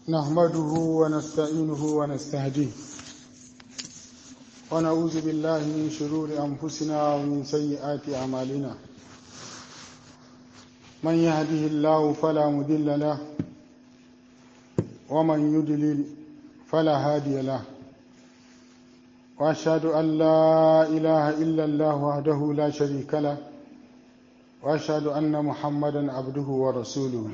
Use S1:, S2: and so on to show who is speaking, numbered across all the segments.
S1: نحمده ونستعينه ونستهديه ونعوذ بالله من شرور أنفسنا ومن سيئات أعمالنا من يهده الله فلا مضل له ومن يضلل فلا هادي له وأشهد أن لا إله إلا الله وحده لا شريك له وأشهد أن محمدا عبده ورسوله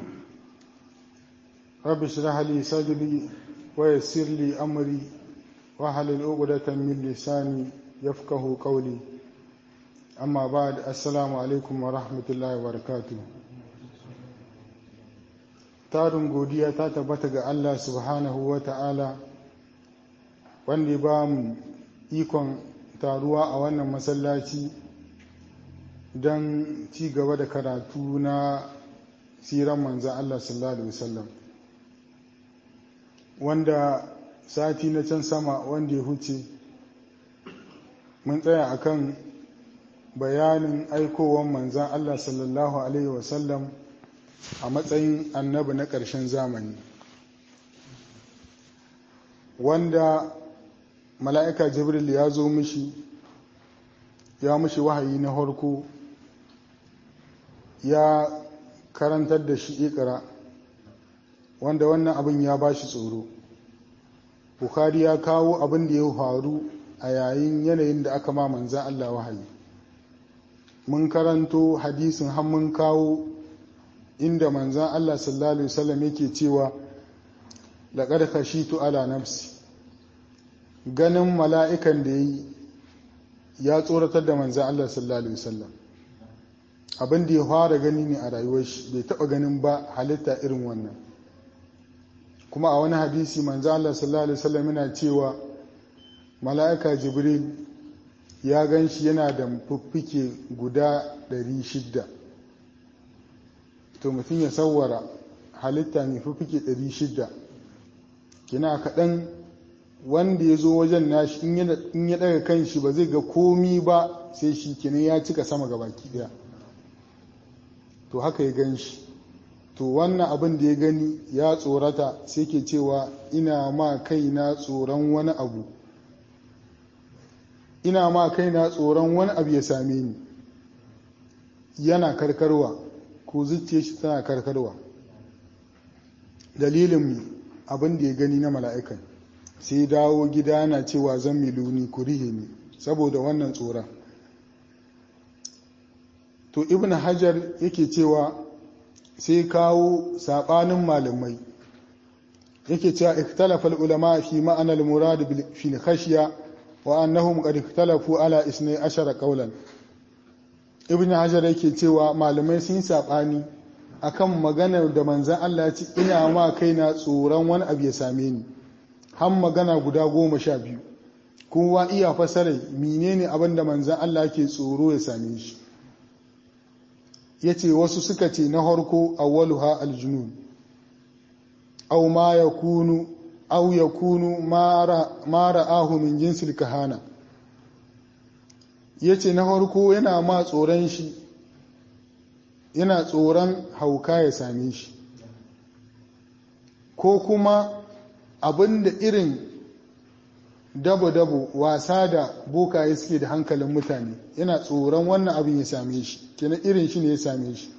S1: رب اشرح لي صدري ويسر لي أمري واحلل عقدة من لساني يفقه قولي أما بعد السلام عليكم ورحمة الله وبركاته tarin godiya ta tabbata ga Allah subhanahu wa ta'ala wanda ba mu ikon taruwa a wannan masallaci don ci gaba da karatu na siran manzan Allah sallallahu Alaihi wasallam wanda sati na can sama wanda ya huce mun tsaya akan bayanin aikowar manzan Allah sallallahu Alaihi wasallam a matsayin annabi na ƙarshen zamani wanda mala'ika jibril ya zo mishi ya mishi wahayi na harko ya karantar da shi ikira wanda wannan abin ya ba shi tsoro Bukhari ya kawo abin da ya faru a yayin yanayin da aka ma manzan Allah wahayi mun karanto hadisin har mun kawo inda manzan Allah sallallahu Alaihi wasallam yake cewa laƙar kashitu ala nafsi ganin mala'ikan da ya yi ya tsoratar da manzan Allah sallallahu Alaihi wasallam abin da ya fara gani ne a rayuwar shi bai taɓa ganin ba halitta irin wannan kuma a wani hadisi manzan Allah sallallahu Alaihi wasallam yana cewa mala'ika jibril ya gan shi yana da fuffike guda 600 to mutum ya sauwara halitta mai fuffike 600 kina kaɗan wanda ya zo wajen nashi in ya ɗaga kan shi ba zai ga komi ba sai shi kenan ya cika sama ga baki ɗaya to haka ya gan shi to wannan abin da ya gani ya tsorata sai ke cewa ina ma kaina tsoron wani abu ina ma kaina tsoron wani abu ya same ni yana karkarwa ko zuciya shi tana karkarwa dalilin abin da ya gani na mala'ikan sai dawo gida yana cewa zan miluni ku rihe ni saboda wannan tsoron to ibn hajar yake cewa sai kawo saɓanin malamai yake cewa ikhtalafa ulama fi ma'anar murad fil khashiya wa annahum qad ikhtalafu ala isnai ashara qawlan ibn hajar yake cewa malamai sun saɓani akan maganar da manzan Allah ya ce ina ma kaina tsoron wani abu ya same ni har magana guda goma sha biyu kowa iya fasarai menene abin da manzan Allah ke tsoro ya same shi ya ce wasu suka ce na harko awwaluha aljunun au ma ya kunu au ya kunu mara ahu min jinsil kahana ya ce na harko yana ma tsoron shi yana tsoron hauka ya same shi ko kuma abinda irin dabo-dabo wasa da bokaye suke da hankalin mutane yana tsoron wannan abin ya same shi kenan irin shi ne ya same shi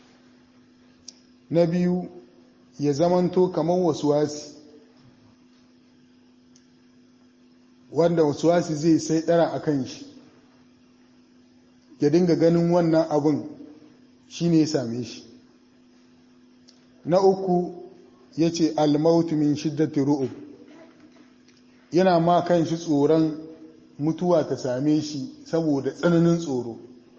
S1: na biyu ya zamanto kamar wasuwasi wanda wasuwasi zai sai dara a kan shi ya dinga ganin wannan abin shi ne ya same shi na uku ya ce almautu min shiddati ru'ub yana ma kan shi tsoron mutuwa ta same shi saboda tsananin tsoro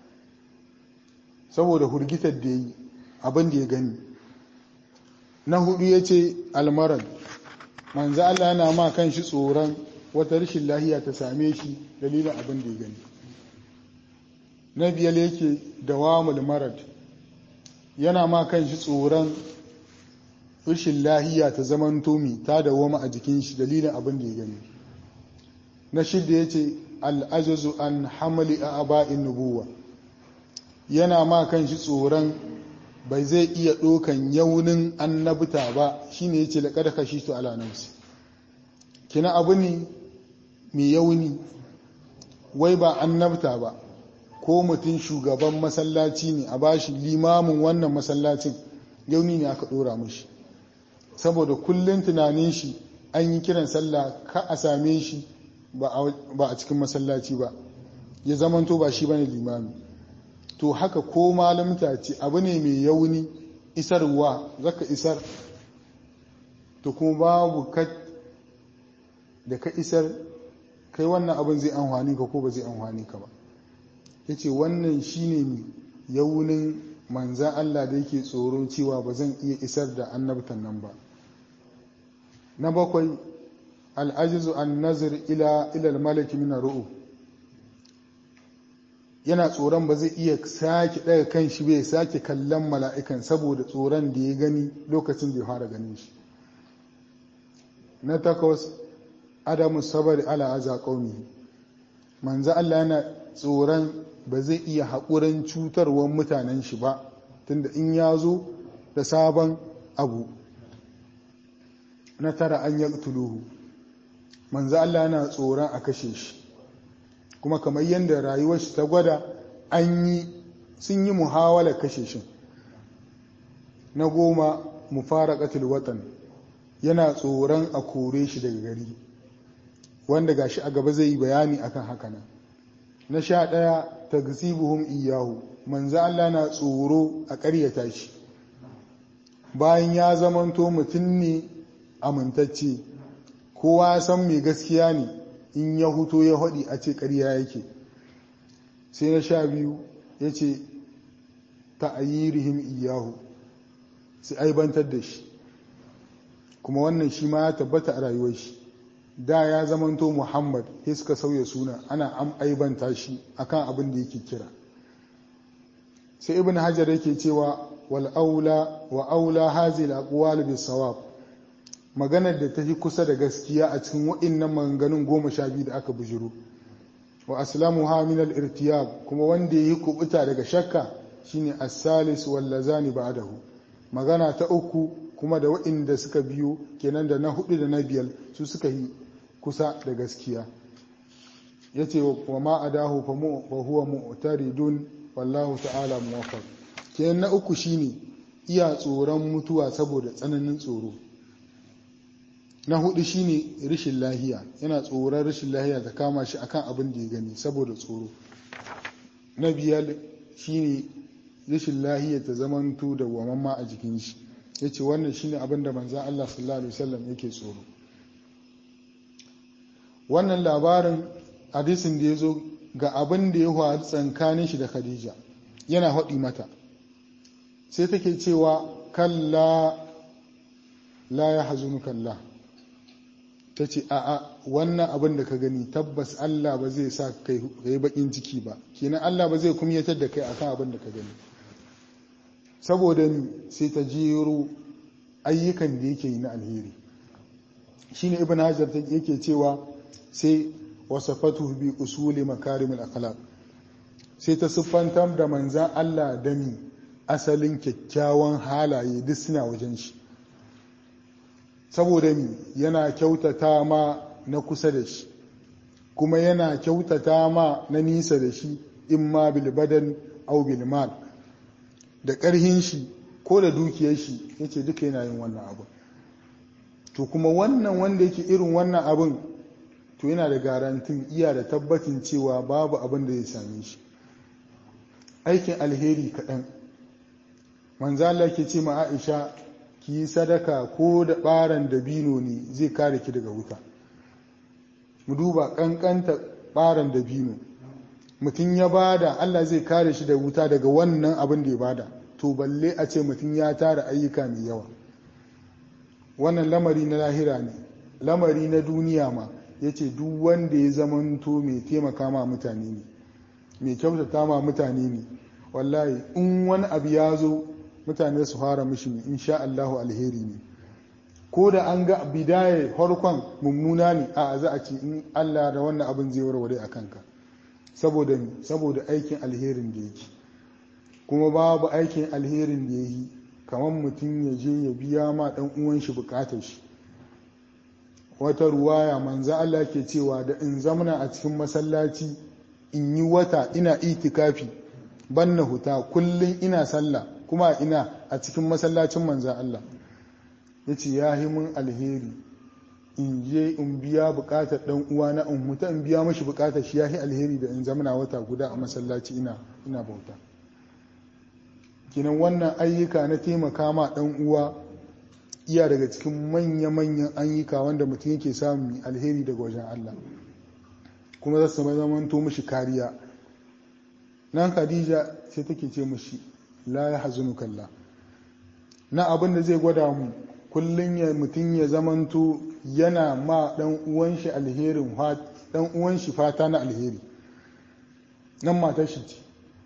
S1: saboda hurgitar da yi abin da ya gani na hudu ya ce almarar manzo Allah yana ma kan shi tsoron wata rashin lahiya ta same shi dalilin abin da ya gani na biyar yake dawamul marad yana ma kan shi tsoron rashin lahiya ta zaman tomi ta dawoma a jikin shi dalilin abin da ya gani na shidda ya ce al'ajazu an hamali a aba'in nubuwa yana ma kan shi tsoron bai zai iya ɗokan yaunin annabta ba shine yace laqad khashitu ala nafsi kina abu ne mai yauni wai ba annabta ba ko mutum shugaban masallaci ne a bashi limamin wannan masallacin yauni ne aka ɗora mashi saboda kullum tunanin shi an yi kiran sallah ka a same shi ba a cikin masallaci ba ya zamanto ba shi bane limami to haka ko malamta ce abu ne mai yauni isarwa zaka isar to kuma babu ka da ka isar kai wannan abin zai amfani ka ko ba zai amfani ka ba yace wannan shine yaunin manzan Allah da yake tsoron cewa ba zan iya isar da annabtan nan ba na bakwai al'ajizu an nazir ila ilal malaki mina ru'u yana tsoron ba zai iya sake ɗaga kan shi bai sake kallon mala'ikan saboda tsoron da ya gani lokacin da ya fara ganin shi na takwas adamu sabari ala aza ƙauni manzo Allah yana tsoron ba zai iya haƙurin cutarwar mutanen shi ba tunda in ya zo da sabon abu na tara an yi tuluhu manzo Allah yana tsoron a kashe shi kuma kamar yadda rayuwar shi ta gwada an yi sun yi muhawala kashe shi na goma mu fara katil watan yana tsoron a kore shi daga gari wanda gashi a gaba zai yi bayani akan haka nan na sha ɗaya ta buhun iyahu manzo Allah na tsoro a ƙaryata shi bayan ya zamanto mutum ne amintacce kowa san mai gaskiya ne in ya huto ya haɗi a ce ƙarya yake sai na sha biyu ya ce ta ayyirihim iyahu sai aibantar da shi kuma wannan shi ma ya tabbata a rayuwar shi da ya zamanto muhammad sai suka sauya suna ana am aibanta shi akan abin da yake kira sai ibn hajar yake cewa wal aula wa aula hazil aqwal bis sawab maganar da ta fi kusa da gaskiya a cikin waɗannan maganganun goma sha biyu da aka bujiro wa aslamu ha min al-irtiyab kuma wanda yayi kubuta daga shakka shine as-salis wal lazani ba'dahu magana ta uku kuma da waɗanda suka biyo kenan da na hudu da na biyar su suka yi kusa da gaskiya yace wa ma adahu fa huwa mu'taridun wallahu ta'ala muwaffaq kenan na uku shine iya tsoron mutuwa saboda tsananin tsoro na hudu shine rashin lahiya yana tsoron rashin lahiya ta kama shi akan abin da ya gani saboda tsoro na biyar shine rashin lahiya ta zamanto da wamamma a jikin shi yace wannan shine abin da manzon Allah sallallahu alaihi wasallam yake tsoro wannan labarin hadisin da ya zo ga abin da ya faru tsankanin shi da Khadija yana haɗi mata sai take cewa kalla la ya hazunu kalla ta ce a'a wannan abin da ka gani tabbas Allah ba zai sa kai yi bakin ciki ba kenan Allah ba zai kumyatar da kai akan abin da ka gani saboda ni sai ta jero ayyukan da yake yi na alheri shine ibn hajar yake cewa sai wasafatu bi usuli makarimul akhlaq sai ta siffantar da manzan Allah da mi asalin kyakkyawan halaye duk suna wajen shi saboda mi yana kyautata ma na kusa da shi kuma yana kyautata ma na nisa da shi in ma bilbadan au bilmal da ƙarhin shi ko da dukiyar shi yace duka yana yin wannan abu to kuma wannan wanda yake irin wannan abin to yana da garantin iya da tabbacin cewa babu abin da zai same shi aikin alheri kaɗan manzala ke ce ma aisha ki yi sadaka ko da ɓaran dabino ne zai kare ki daga wuta mu duba ƙanƙanta ɓaran dabino mutum ya bada allah zai kare shi da wuta daga wannan abin da ya bada to balle a ce mutum ya tara ayyuka mai yawa wannan lamari na lahira ne lamari na duniya ma ya ce duk wanda ya zamanto mai taimaka ma mutane ne mai kyautata ma mutane ne wallahi in wani abu ya zo mutane su fara mishi insha Allahu alheri ne ko da an ga bidaya harkon mummuna ne a za a ce in Allah da wannan abin zai warware a kanka saboda saboda aikin alherin da yake kuma babu aikin alherin da ya yi kamar mutum ya je ya biya ma ɗan uwan shi bukatar shi wata ruwaya manzo Allah ke cewa da in zamana a cikin masallaci in yi wata ina itikafi banna huta kullum ina sallah kuma ina a cikin masallacin manzo Allah yace ya yi mun alheri in je in biya bukatar dan uwa na in huta in biya mashi bukatar shi ya yi alheri da in zamana wata guda a masallaci ina ina bauta kinan wannan ayyuka na taimaka ma dan uwa iya daga cikin manya-manyan ayyuka wanda mutum yake samun alheri daga wajen Allah kuma za su zamanto mashi kariya nan khadija sai take ce mashi la ya hazunu kalla na abin da zai gwada mu kullum ya mutum ya zamanto yana ma dan uwan shi alherin dan uwan shi fata na alheri nan matar shi ce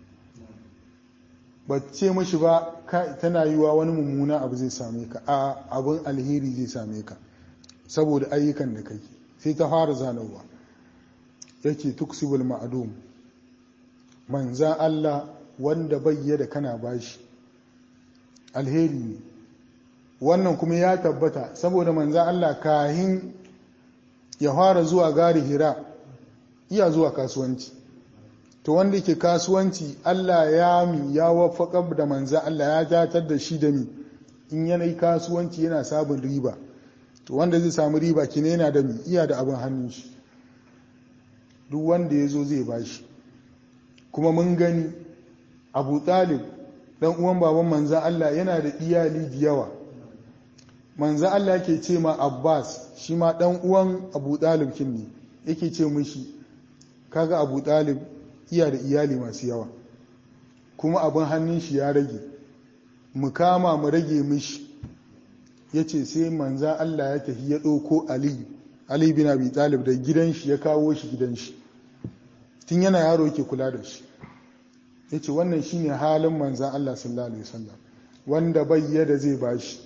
S1: ba ce mashi ba tana yiwa wani mummuna abu zai same ka a abin alheri zai same ka saboda ayyukan da kai sai ta fara zanawa yake tuksibul ma'adum manzan Allah wanda bayyada kana bashi alheri ne wannan kuma ya tabbata saboda manzan Allah kahin ya fara zuwa gari hira iya zuwa kasuwanci to wanda ke kasuwanci Allah ya mi ya wafaka da manzan Allah ya datar da shi da mi in yanayi kasuwanci yana sabon riba to wanda zai samu riba kine yana da mi iya da abin hannun shi duk wanda ya zo zai bashi kuma mun gani abu talib dan uwan baban manzan Allah yana da iyali da yawa manzan Allah yake ce ma abbas shi ma dan uwan abu talib kin ne yake ce mishi kaga abu talib iya da iyali masu yawa kuma abin hannun shi ya rage mu kama mu rage mishi ya ce sai manzan Allah ya tafi ya ɗauko Ali Ali bin Abi Talib da gidan shi ya kawo shi gidan shi tun yana yaro yake kula da shi ya ce wannan shi ne halin manzan Allah sallallahu Alaihi wasallam wanda bai yada zai bashi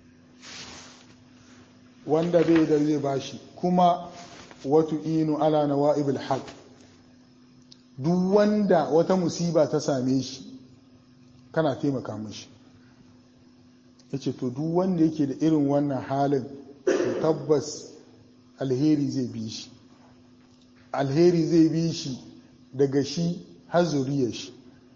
S1: wanda bai da zai bashi kuma watu inu ala nawa'ibul haq duk wanda wata musiba ta same shi kana taimaka mashi ya ce to duk wanda yake da irin wannan halin to tabbas alheri zai bi shi alheri zai bi shi daga shi har zuriyar shi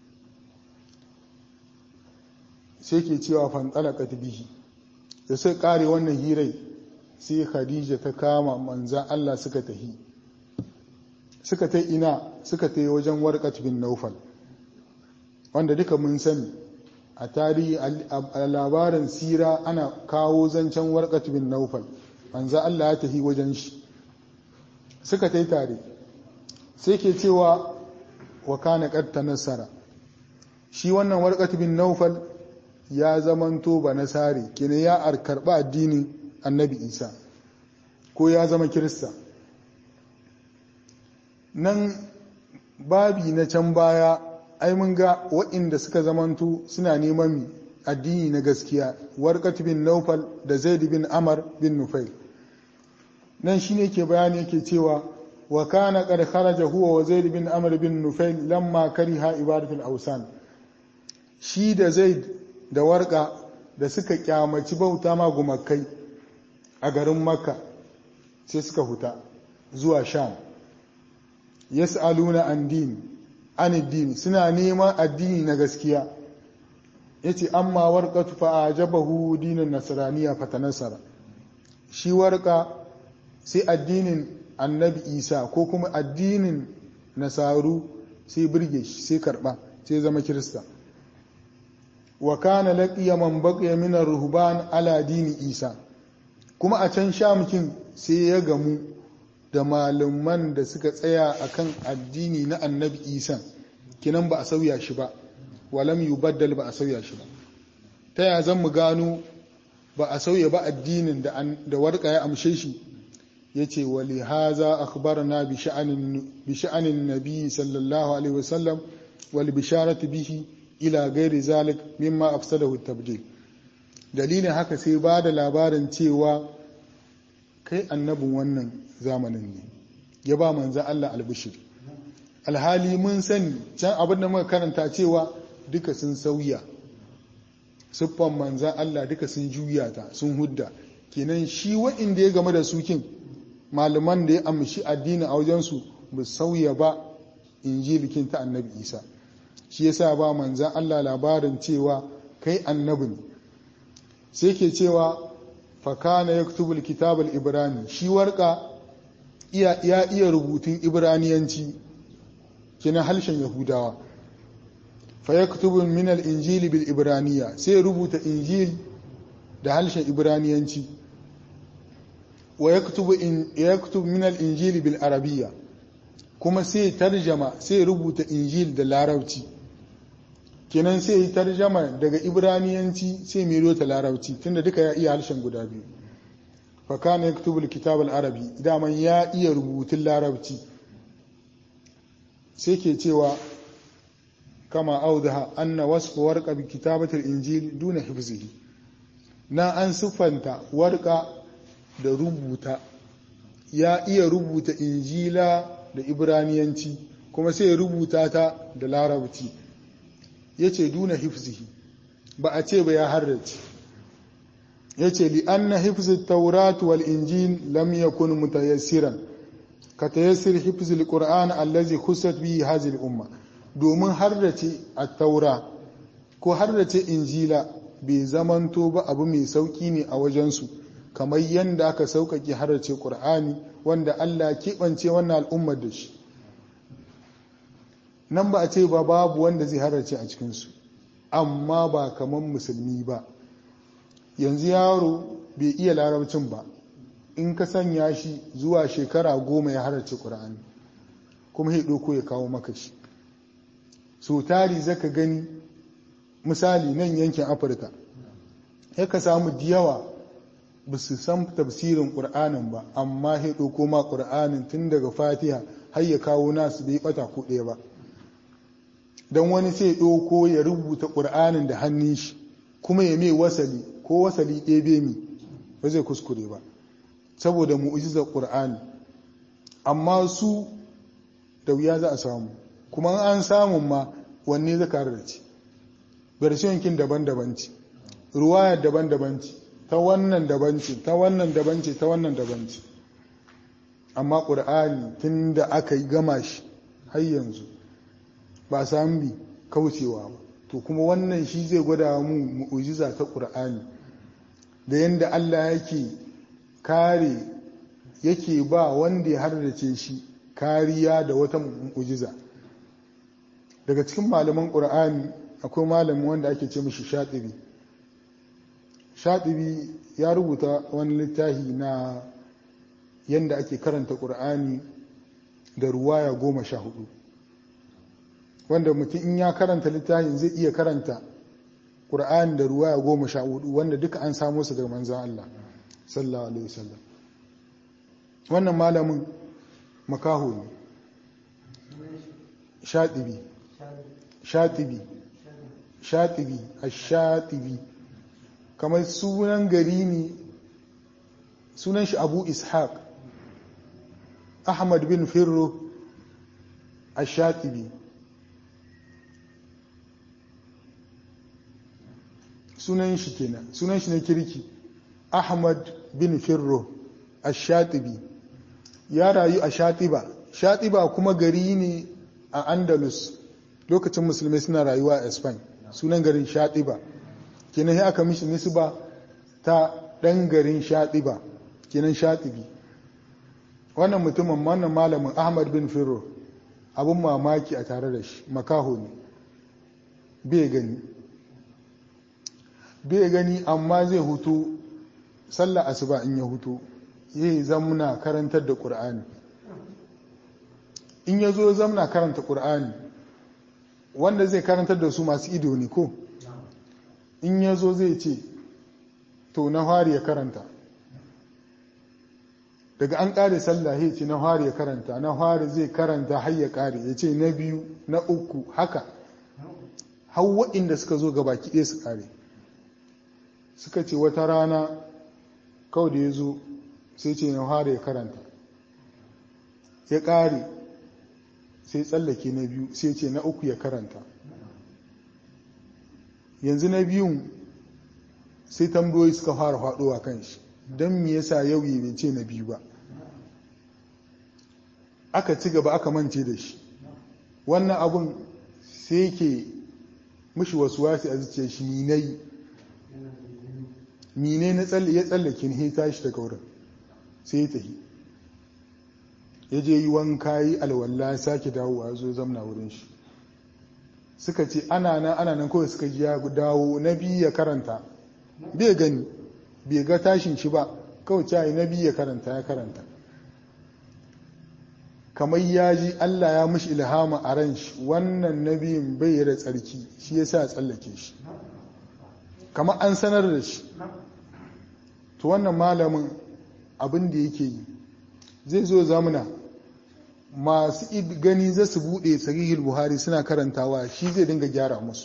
S1: sai ke cewa fantalaka bihi da sai kare wannan hirai sai khadija ta kama manzan Allah suka tahi suka ta ina suka ta wajen warkat bin naufal wanda duka mun sani a tarihi a labarin sira ana kawo zancen warkat bin naufal manzan Allah ya tahi wajen shi suka ta tare sai ke cewa wa kana ƙarta nasara shi wannan warkat bin naufal ya zamanto ba nasari kina ya karɓa addinin annabi isa ko ya zama kirista nan babi na can baya ai mun ga waɗanda suka zamanto suna neman addini na gaskiya warkat bin naufal da zaid bin amar bin nufail nan shine ke bayani yake cewa wa kana qad kharaja huwa wa zaid bin amr bin nufail lamma kariha ibadatul awsan shi da zaid da warka da suka kyamaci bauta ma gumakai a garin makka sai suka huta zuwa sham yas'aluna an din an din suna neman addini na gaskiya yace amma warqatu fa ajabahu dinin nasraniya fatanasara shi warka sai addinin annabi isa ko kuma addinin nasaru sai birge shi sai karba sai zama kirista wa kana laqiya man baqiya min ar-ruhban ala dini isa kuma a can shamukin sai ya gamu da malaman da suka tsaya akan addini na annabi isa kinan ba a sauya shi ba walam yubaddal ba a sauya shi ba ta ya zan mu gano ba a sauya ba addinin da warka ya amshe shi ya ce wali haza akhbarna bi sha'anin nabi sallallahu alaihi wasallam wal bisharatu bihi ila gairi zalik mimma afsadahu tabdil dalilin haka sai ba da labarin cewa kai annabin wannan zamanin ne ya ba manzan Allah albishir alhali mun sani can abin da muka karanta cewa duka sun sauya siffan manzan Allah duka sun juya ta sun hudda kenan shi wa'inda ya game da sukin malaman da ya amshi addini a wajensu ba sauya ba injilikin ta annabi isa shi yasa ba manzan Allah labarin cewa kai annabi ne sai ke cewa fakana ya kutubul kitabul ibrani shi warka ya iya rubutun ibraniyanci kina harshen yahudawa fa ya kutubul minal injili bil ibraniya sai rubuta injil da harshen ibraniyanci wa ya kutubu minal injili bil arabiya kuma sai tarjama sai rubuta injil da larabci kenan sai yi tarjama daga ibraniyanci sai mero ta larabci tunda duka ya iya harshen guda biyu fakana ya kutubu kitab arabi daman ya iya rubutun larabci sai ke cewa kama audaha anna wasfu warqa bi kitabatil injil duna hifzihi na an siffanta warqa da rubuta ya iya rubuta injila da ibraniyanci kuma sai ya rubuta ta da larabci ya ce duna hifzihi ba a ce ba ya harrace ya ce li'anna hifzi tauratu wal injil lam yakun mutayassiran ka tayassir hifzi alquran allazi khusat bihi hadhihi umma domin harrace at-taura ko harrace injila bai zamanto ba abu mai sauki ne a wajensu kamar yadda aka sauƙaƙe harrace ƙur'ani wanda Allah keɓance wannan al'ummar da shi nan ba a ce ba babu wanda zai harrace a cikinsu amma ba kamar musulmi ba yanzu yaro bai iya larabcin ba in ka sanya shi zuwa shekara goma ya harrace ƙur'ani kuma ya ɗauko ya kawo maka shi so tari zaka gani misali nan yankin afirka ya ka samu diyawa ba su san tafsirin ƙur'anin ba amma ya ɗauko ma ƙur'anin tun daga fatiha har ya kawo nasu bai ɓata ko ɗaya ba don wani sai ɗauko ya rubuta ƙur'anin da hannun shi kuma ya mai wasali ko wasali ɗebe mi ba zai kuskure ba saboda mu'ujizar ƙur'ani amma su da wuya za a samu kuma an samun ma wanne zaka rarrace versiyonkin daban-daban ce ruwayar daban-daban ce ta wannan daban ce ta wannan daban ce ta wannan daban ce amma ƙur'ani tun da aka yi gama shi har yanzu ba sami bi kaucewa ba to kuma wannan shi zai gwada mu mu'ujiza ta ƙur'ani da yadda Allah yake kare yake ba wanda ya hardace shi kariya da wata mu'ujiza daga cikin malaman ƙur'ani akwai malamin wanda ake ce mishi shaɗibi shaɗibi ya rubuta wani littafi na yadda ake karanta ƙur'ani da ruwaya goma sha hudu wanda mutum in ya karanta littafin zai iya karanta ƙur'ani da ruwaya goma sha hudu wanda duka an samu su daga manzan Allah sallallahu alaihi wasallam wannan malamin makaho ne shaɗibi shatibi shatibi a shatibi kamar sunan gari ne sunan shi abu ishaq ahmad bin firro a shatibi sunan shi kenan sunan shi na kirki ahmad bin firro a shatibi ya rayu a shatiba shatiba kuma gari ne a andalus lokacin musulmai suna rayuwa a spain sunan garin shatiba kenan sai aka mishi nisba ta ɗan garin shatiba kenan shatibi wannan mutumin wannan malamin ahmad bin firro abin mamaki a tare da shi makaho ne bai gani bai gani amma zai hutu sallah asuba in ya hutu yi zamna karantar da ƙur'ani in ya zo zamna karanta ƙur'ani wanda zai karantar da su masu ido ne ko in ya zo zai ce to na fari ya karanta daga an ƙare sallah ya ce na fari ya karanta na fari zai karanta har ya ƙare ya ce na biyu na uku haka har waɗanda suka zo ga baki ɗaya su ƙare suka ce wata rana kawai da ya zo sai ce na fari ya karanta ya ƙare sai tsallake na biyu sai ce na uku ya karanta yanzu na biyun sai tambayoyi suka fara faɗowa kan shi don me yasa yau yi bai ce na biyu ba aka ci gaba aka mance da shi wannan abun sai ke mushi wasu wasi a zuciya shi minai mine na ya tsallake ne tashi daga wurin sai ya tafi ya je yi wanka yi alwala sake dawowa zo zamna wurin shi suka ce ana nan ana nan kawai suka ji ya dawo na biyu ya karanta bai gani bai ga tashin shi ba kawai cayi na biyu ya karanta ya karanta kamar ya ji Allah ya mishi ilhama a ran shi wannan nabiyin bai da tsarki shi ya sa tsallake shi kamar an sanar da shi to wannan malamin abin da yake yi zai zo zamuna masu gani za su buɗe sahihul buhari suna karantawa shi zai dinga gyara musu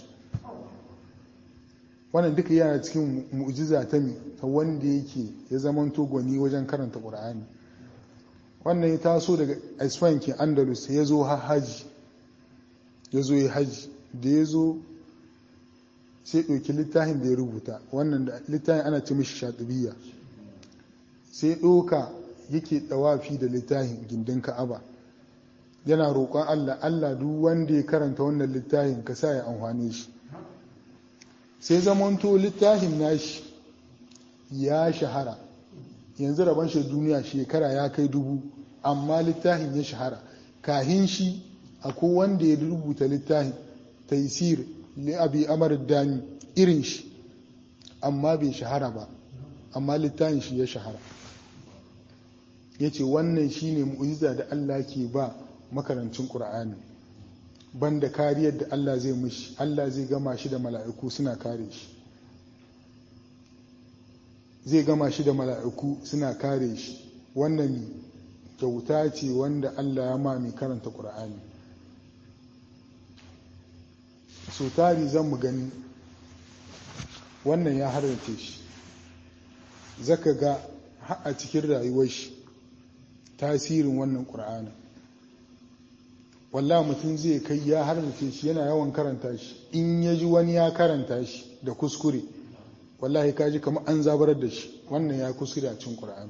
S1: wannan duka yana cikin mu'jiza ta mi ta wanda yake ya zamanto gwani wajen karanta ƙur'ani wannan ya taso daga isfahan ke andalus ya zo haji ya zo ya haji da ya zo sai ɗauki littafin da ya rubuta wannan da littafin ana ce mishi shatubiya sai ɗoka yake ɗawafi da littafin gindin ka'aba yana roƙon allah allah duk wanda ya karanta wannan littafin ka sa ya amfane shi sai zamanto littafin nashi ya shahara yanzu rabon shi duniya shekara ya kai dubu amma littafin ya shahara kahin shi akwai wanda ya rubuta littafin taisir li abi amar dani irin shi amma bai shahara ba amma littafin shi ya shahara ya ce wannan shi ne mu'ujiza da Allah ke ba makarancin ƙura'ani banda kariyar da Allah zai mishi Allah zai gama shi da mala'iku suna kare shi zai gama shi da mala'iku suna kare shi wannan kyauta ce wanda Allah ya ma mai karanta ƙura'ani so tari zan mu gani wannan ya harrace shi zaka ga a cikin rayuwar shi tasirin wannan ƙura'ani wallah mutum zai kai ya harrace shi yana yawan karanta shi in ya ji wani ya karanta shi da kuskure wallahi ka ji kamar an zabarar da shi wannan ya kuskure a cin ƙura'ani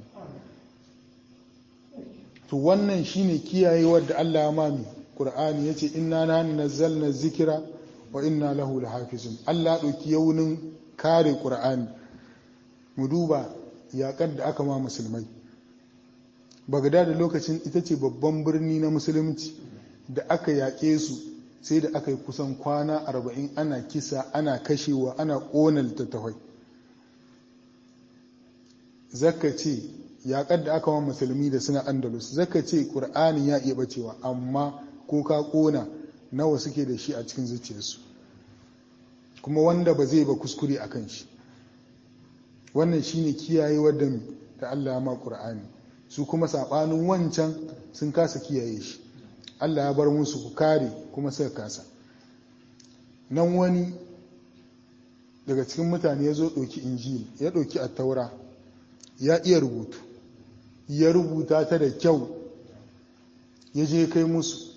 S1: to wannan shine kiyayewar da Allah ya mami ƙura'ani ya ce inna na nazzalna zikira wa inna lahu lahafizun Allah ɗauki yaunin kare ƙura'ani mu duba yaƙar da aka ma musulmai bagada da lokacin ita ce babban birni na musulunci da aka yaƙe su sai da aka yi kusan kwana arba'in ana kisa ana kashewa ana ƙona littattafai zaka ce yaƙar da aka wa musulmi da suna andalus zaka ce ƙur'ani ya iya bacewa amma ko ka ƙona nawa suke da shi a cikin zuciyarsu kuma wanda ba zai ba kuskure a kan shi wannan shine kiyaye wadda da Allah ya ma ƙur'ani su kuma saɓanin wancan sun kasa kiyaye shi Allah ya bar musu ku kare kuma suka kasa nan wani daga cikin mutane ya zo ɗauki injil ya ɗauki attaura ya iya rubutu ya rubuta ta da kyau ya je kai musu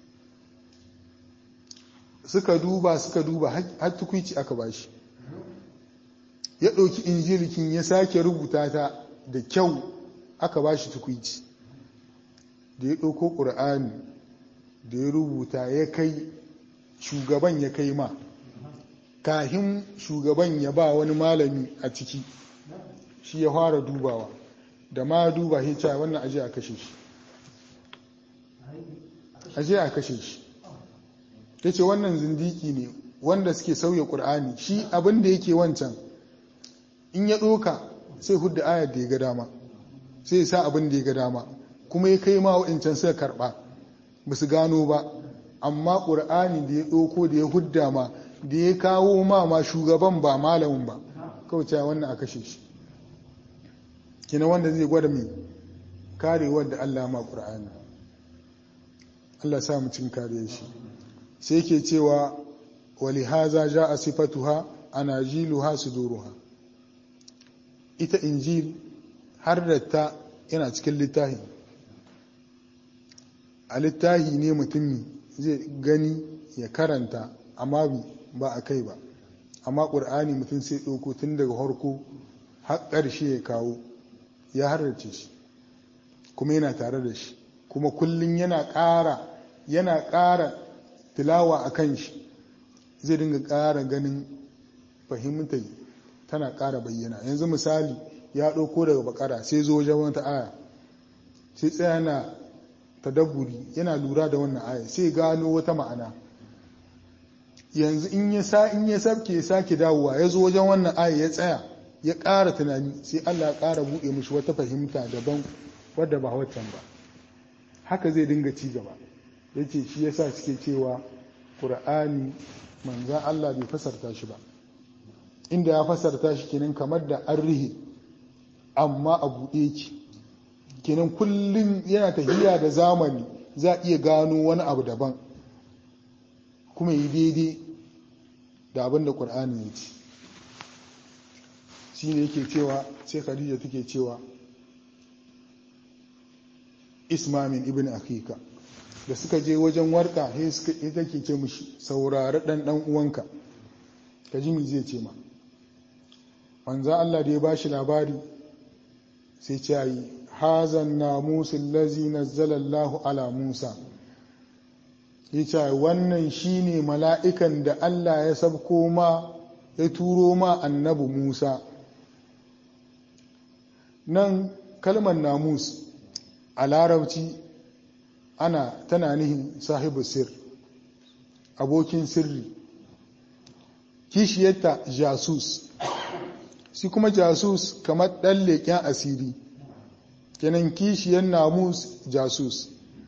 S1: suka duba suka duba har tukwici aka bashi ya ɗauki injilikin ya sake rubuta ta da kyau aka bashi tukwici da ya ɗauko ƙur'ani da ya rubuta ya kai shugaban ya kai ma kahin shugaban ya ba wani malami a ciki shi ya fara dubawa da ma duba hita wannan aje a kashe shi aje a kashe shi ya ce wannan zindiki ne wanda suke sauya ƙur'ani shi abin da yake wancan in ya ɗoka sai hudda ayar da ya ga dama sai ya sa abin da ya ga dama kuma ya kai ma wa'incan sai karɓa ba su gano ba amma ƙur'ani da ya ɗauko da ya hudda ma da ya kawo ma ma shugaban ba malamin ba kawai cewa wannan a kashe shi kina wanda zai gwada mai karewar da Allah ma ƙur'ani Allah sa mu cin kare shi sai ke cewa wali haza ja a sifatuha ana jiluha suduruha ita injil har da ta yana cikin littafi a littafi ne mutumi zai gani ya karanta amma ba a kai ba amma ƙur'ani mutum sai ɗauko tun daga harko har ƙarshe ya kawo ya harrace shi kuma yana tare da shi kuma kullum yana ƙara yana ƙara tilawa a kan shi zai dinga ƙara ganin fahimta tana ƙara bayyana yanzu misali ya ɗauko daga bakara sai zo wajen wata aya sai tsaya na tadabburi yana lura da wannan aya sai gano wata ma'ana yanzu in ya sa in ya sabke sake dawowa ya zo wajen wannan aya ya tsaya ya ƙara tunani sai Allah ya ƙara buɗe mishi wata fahimta daban wadda ba waccan ba haka zai dinga ci gaba yace shi yasa suke cewa Qur'ani manzan Allah bai fasarta shi ba inda ya fasarta shi kenan kamar da an rihe amma a buɗe ki kenan kullum yana tafiya da zamani za a iya gano wani abu daban kuma yi daidai da abin da ƙur'ani ya ce shi ne yake cewa sai khadija take cewa ismamin ibn akika da suka je wajen warka sai suka ita ke ce mushi saurari ɗan ɗan uwanka ka ji mi zai ce ma manza Allah da ya ba shi labari sai ce yi hazan namusin lazi nazzalallahu ala musa ya ce wannan shine mala'ikan da Allah ya sabko ma ya turo ma annabi musa nan kalmar namus a larabci ana tana nihin sahibu sir abokin sirri kishiyarta jasus shi kuma jasus kamar ɗan leƙen asiri kenan kishiyar namus jasus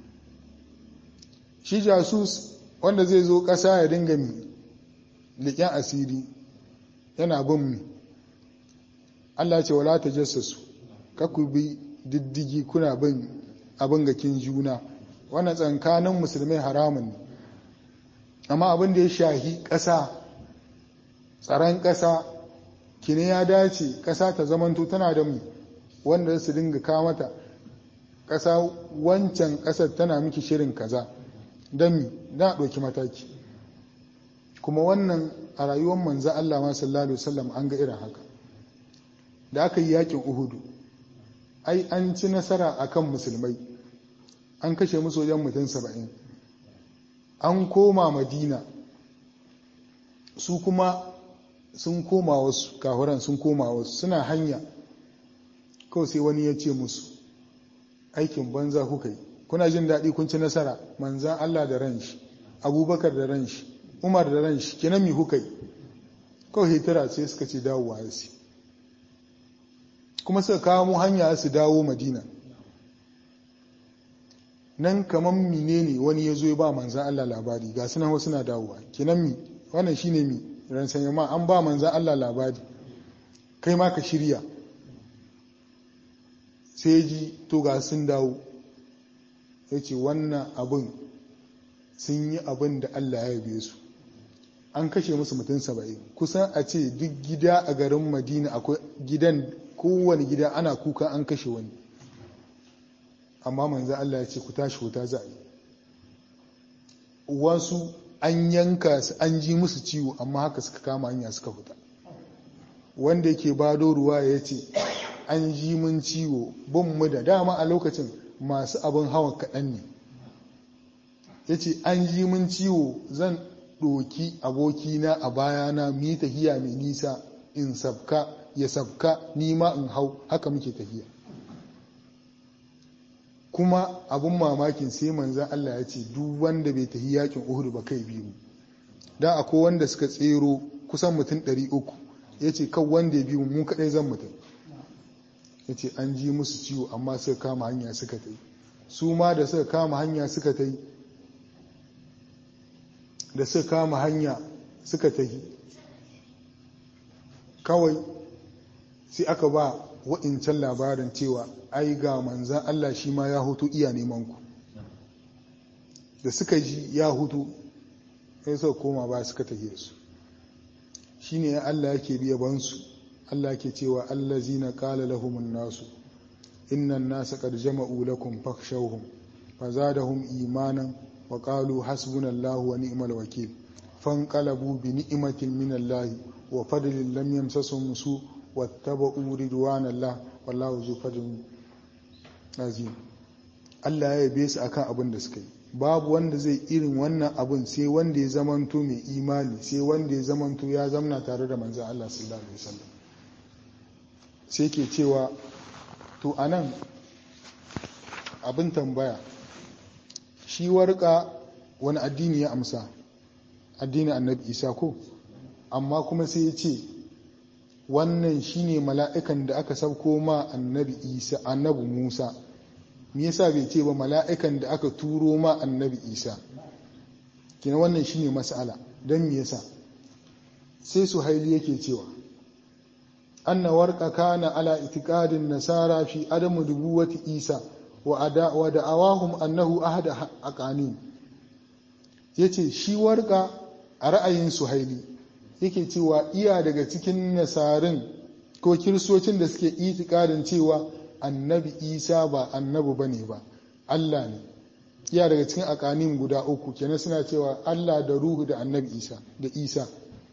S1: shi jasus wanda zai zo ƙasa ya dinga mi leƙen asiri yana bin mi Allah ce wala ta jassasu kaku bi diddigi kuna bin abin gakin juna wannan tsankanin musulmai haramun ne amma abin da ya shahi ƙasa tsaron ƙasa kine ya dace ƙasa ta zamanto tana da mu wanda su dinga kamata ƙasa wancan ƙasar tana miki shirin kaza don mi na ɗauki mataki kuma wannan a rayuwar manzo Allah ma sallallahu alaihi wasallam an ga irin haka da aka yi yakin Uhudu ai an ci nasara akan musulmai an kashe musu wajen mutum saba'in an koma madina su kuma sun koma wasu kahuran sun koma wasu suna hanya kawai sai wani ya ce musu aikin banza kuka yi kuna jin daɗi kun ci nasara manzan Allah da ran shi abubakar da ran shi umar da ran shi kenan mi kuka yi kawai hitira sai suka ce dawowa ya kuma suka kawo mu hanya su dawo madina nan kamar mine ne wani ya zo ya ba manzan Allah labari ga sunan wasu na dawowa kenan mi wannan shine mi ran sanya ma an ba manzan Allah labari kai ma ka shirya sai ji to ga sun dawo ya ce wannan abin sun yi abin da Allah ya yabe su an kashe musu mutum saba'in kusan a ce duk gida a garin madina akwai gidan kowane gida ana kuka an kashe wani amma manzo Allah ya ce ku tashi wuta za a yi wasu an yanka su an ji musu ciwo amma haka suka kama hanya suka fita wanda yake bado ruwa ya ce an ji mun ciwo bin mu da dama a lokacin masu abin hawa kaɗan ne ya ce an ji mun ciwo zan ɗoki abokina a bayana mu yi tafiya mai nisa in sabka ya sabka nima in hau haka muke tafiya kuma abun mamakin sai manzan Allah ya ce duk wanda bai tafi yakin Uhud ba kai biyu dan akwai wanda suka tsero kusan mutum 300 yace kan wanda ya biyu mu kadai zan mutum yace an ji musu ciwo amma suka kama hanya suka tai su ma da suka kama hanya suka tai da suka kama hanya suka tafi kawai sai aka ba wa'incan labarin cewa ai ga manzan Allah shi ma ya hutu iya neman ku da suka ji ya hutu sai suka koma ba suka tafiye su shi ne Allah yake biya bansu Allah yake cewa Allah zina kala lahumun nasu innan nasa qad jama'u lakum fakhshawhum fazadahum imanan wa qalu hasbunallahu wa ni'mal wakil fanqalabu bi ni'matin minallahi wa fadlin lam yamsasum su wattaba'u ridwanallah wallahu zu fadlin azim Allah ya yabe su akan abin da suka yi babu wanda zai irin wannan abin sai wanda ya zamanto mai imani sai wanda ya zamanto ya zamna tare da manzan Allah sallallahu alaihi wasallam sai ke cewa to anan abin tambaya shi warka wani addini ya amsa addinin annabi isa ko amma kuma sai ya ce wannan shine mala'ikan da aka sauko ma annabi isa annabi musa me yasa bai ce ba mala'ikan da aka turo ma annabi isa kina wannan shine mas'ala don me yasa sai su haili yake cewa anna warqa kana ala itiqadin nasara fi adamu dubuwati isa wa da'awahum annahu ahada aqanin yace shi warqa a ra'ayin suhaili yake cewa iya daga cikin nasarin ko kiristocin da suke itikadin cewa annabi isa ba annabi ba ne ba allah ne iya daga cikin akanin guda uku kenan suna cewa allah da ruhu da annabi isa da isa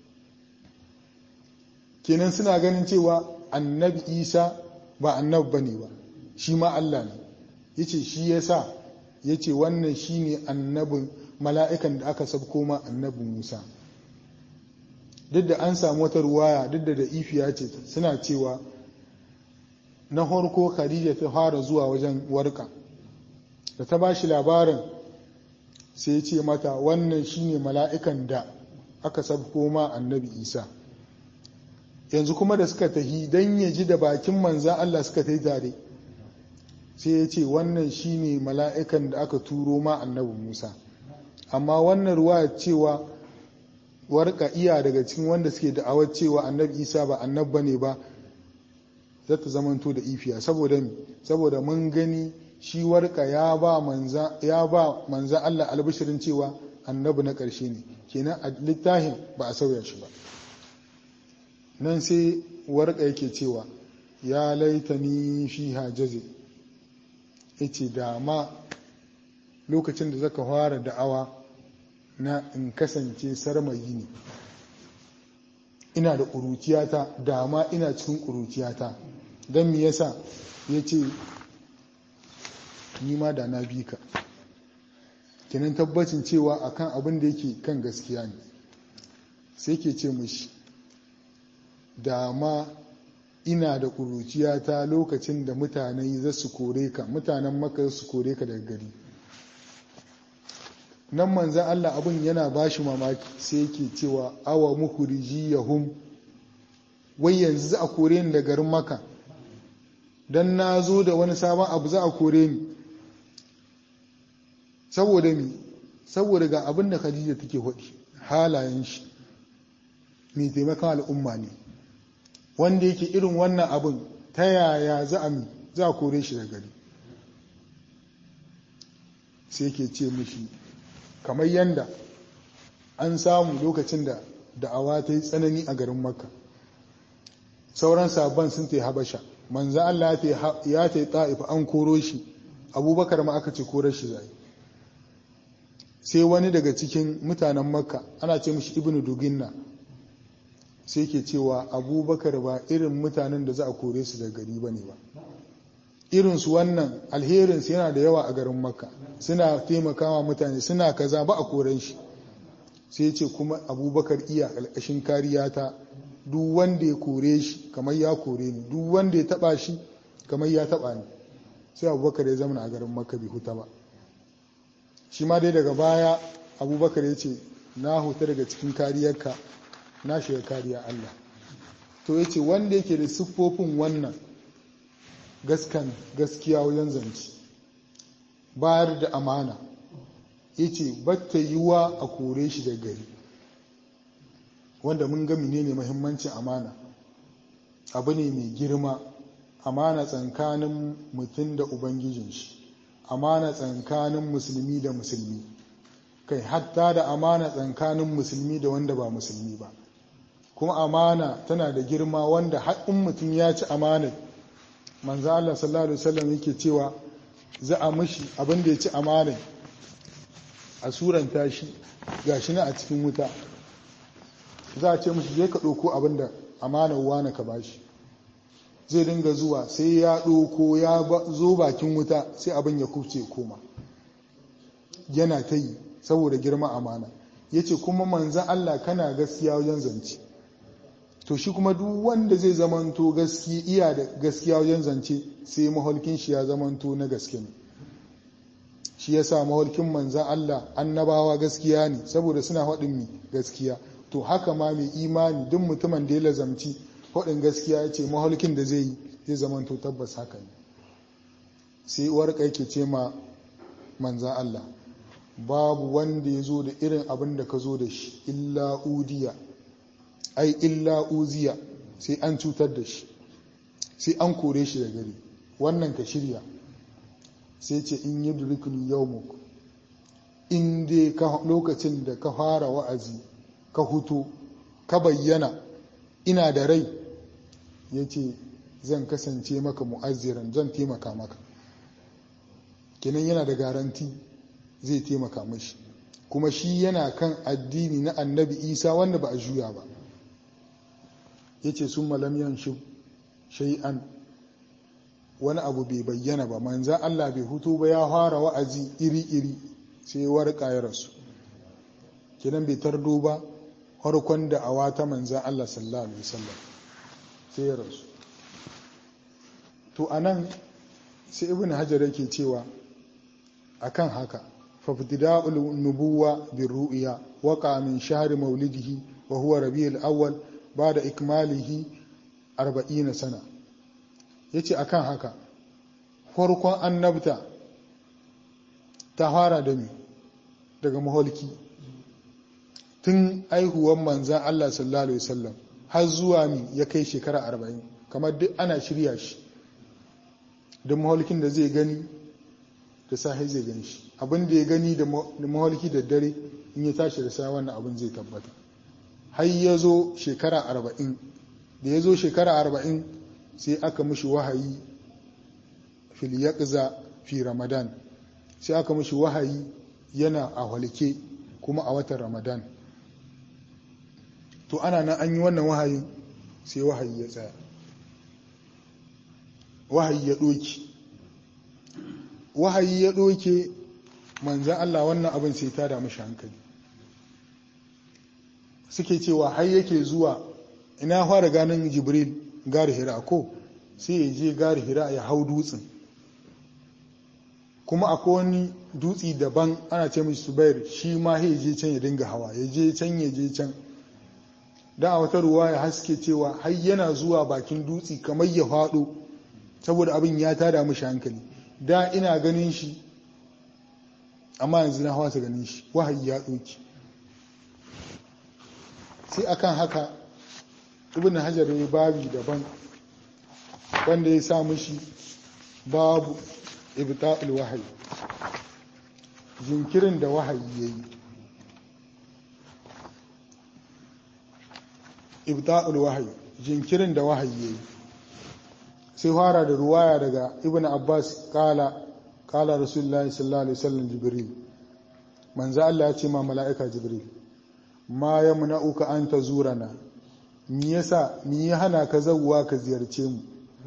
S1: kenan suna ganin cewa annabi isa ba annabi ba ne ba shi ma allah ne ya ce shi ya sa ya ce wannan shi ne annabin mala'ikan da aka sabko ma annabi musa duk da an samu wata ruwaya duk da da ifiya ce suna cewa na harko khadija ta fara zuwa wajen warka da ta ba shi labarin sai ce mata wannan shine mala'ikan da aka sabko ma annabi isa yanzu kuma da suka tahi don ya ji da bakin manzan allah suka ta tare sai ya ce wannan shine mala'ikan da aka turo ma annabi musa amma wannan ruwa cewa warka iya daga cikin wanda suke da'awar cewa annabi isa ba annabba ne ba za ta zamanto da ifiya saboda saboda mun gani shi warka ya ba manza ya ba manza Allah albishirin cewa annabi na ƙarshe ne kenan a littafin ba a sauya shi ba nan sai warka yake cewa ya laitani fi hajaze yace da ma lokacin da zaka fara da'awa na in kasance sarmayi ne ina da ƙuruciyata dama ina cikin ƙuruciyata don me yasa ya ce nima da na bi ka kenan tabbacin cewa akan abin da yake kan gaskiya ne sai ke ce mushi dama ina da ƙuruciyata lokacin da mutane za su kore ka mutanen maka su kore ka daga gari nan manzan Allah abin yana ba shi mamaki sai yake cewa awa muku yahum wai yanzu za a kore ni da garin maka don na zo da wani sabon abu za a kore ni saboda mi saboda ga abin da khadija take haɗi halayen shi mai taimakon al'umma ne wanda yake irin wannan abin ta yaya za a mi za a kore shi da gari sai ke ce mishi kamar yanda an samu lokacin da da'awa ta yi tsanani a garin makka sauran sabon sun ta habasha manzo Allah ya ta yi ta'if an koro shi abubakar ma aka ce koro shi zai sai wani daga cikin mutanen makka ana ce mishi ibnu duginna sai ke cewa abubakar ba irin mutanen da za a kore su daga gari ba ne ba irinsu wannan alherinsu yana da yawa a garin makka suna taimakawa mutane suna kaza ba a koren shi sai ce kuma abubakar iya ƙarƙashin kariya ta duk wanda ya kore shi kamar ya kore ni duk wanda ya taba shi kamar ya taba ni sai abubakar ya zama a garin makka bai huta ba shi ma dai daga baya abubakar ya ce na huta daga cikin kariyarka na shiga kariya allah to ya ce wanda yake da siffofin wannan gaskan gaskiya wajen zance bayar da amana ya ce batta yiwa a kore shi da gari wanda mun ga ne mahimmancin amana abu ne mai girma amana tsakanin mutum da ubangijin shi amana tsakanin musulmi da musulmi kai hatta da amana tsakanin musulmi da wanda ba musulmi ba kuma amana tana da girma wanda haɗin mutum ya ci amanar manzo Allah sallallahu alaihi wasallam yake cewa za a mishi abin da ya ci amanar a suranta shi gashi na a cikin wuta za a ce mashi je ka ɗauko abin da amanar wane ka bashi zai dinga zuwa sai ya ɗauko ya zo bakin wuta sai abin ya kubce koma yana ta yi saboda girma amana ya ce kuma manzan Allah kana gaskiya wajen zance to shi kuma duk wanda zai zamanto gaskiya iya da gaskiya wajen zance sai maholkin shi ya zamanto na gaske ne shi ya sa maholkin manzan Allah annabawa gaskiya ne saboda suna haɗin mi gaskiya to haka ma mai imani duk mutumin da ya lazamci haɗin gaskiya ya ce maholkin da zai yi zai zamanto tabbas haka ne sai uwar ke ce ma manzan Allah babu wanda ya zo da irin abin da ka zo da shi illa udiya ai illa uziya sai an cutar da shi sai an kore shi da gari wannan ka shirya sai ce in yi durikun yau in dai lokacin da ka fara wa'azi ka hutu ka bayyana ina da rai ya ce zan kasance maka mu'azziran zan taimaka maka kenan yana da garanti zai taimaka mashi kuma shi yana kan addini na annabi isa wanda ba a juya ba ya ce sun malamiyan shi shay'an wani abu bai bayyana ba manzan Allah bai hutu ba ya fara wa'azi iri-iri sai warka ya rasu kinan bai tardo ba harkon da awa ta manzan Allah sallallahu alaihi wasallam sai ya rasu to anan sai ibn hajar yake cewa akan haka fafdida'ul nubuwa birru'ya waqa min shahri maulidihi wa huwa rabiul awwal ba da ikmalihi arba'ina sana ya ce a kan haka farkon annabta ta fara da mi daga maholki tun aihuwan manzan Allah sallallahu Alaihi wasallam har zuwa mi ya kai shekara arba'in kamar duk ana shirya shi da maholkin da zai gani da sahi zai gani shi abin da ya gani da maholki da dare in ya tashi da sa wannan abin zai tabbata har ya zo shekara arba'in da ya zo shekara arba'in sai aka mishi wahayi fil yaqza fi ramadan sai aka mishi wahayi yana a halke kuma a watan ramadan to ana nan an yi wannan wahayin sai wahayi ya tsaya wahayi ya ɗoki wahayi ya ɗoke manzan Allah wannan abin sai ta damu shi hankali suke cewa har yake zuwa ina fara ganin jibril gari hira ko sai ya je gari hira ya hau dutsen kuma akwai wani dutsi daban ana ce mishi subair shi ma ya je can ya dinga hawa ya je can ya je can da a wata ruwa ya haske cewa har yana zuwa bakin dutsi kamar ya faɗo saboda abin ya tada mishi hankali da ina ganin shi amma yanzu na hawa ta ganin shi wahayi ya ɗauki sai akan haka ibn hajar ya babi daban wanda ya sa mishi babu ibta'ul wahayi jinkirin da wahayi yayi ibta'ul wahayi jinkirin da wahayi yayi sai fara da ruwaya daga ibn abbas kala kala rasulullahi sallallahu alaihi wasallam jibril manzo Allah ya ce ma mala'ika jibril ma yamna'uka an tazurana me yasa me ya hana ka zawwa ka ziyarce mu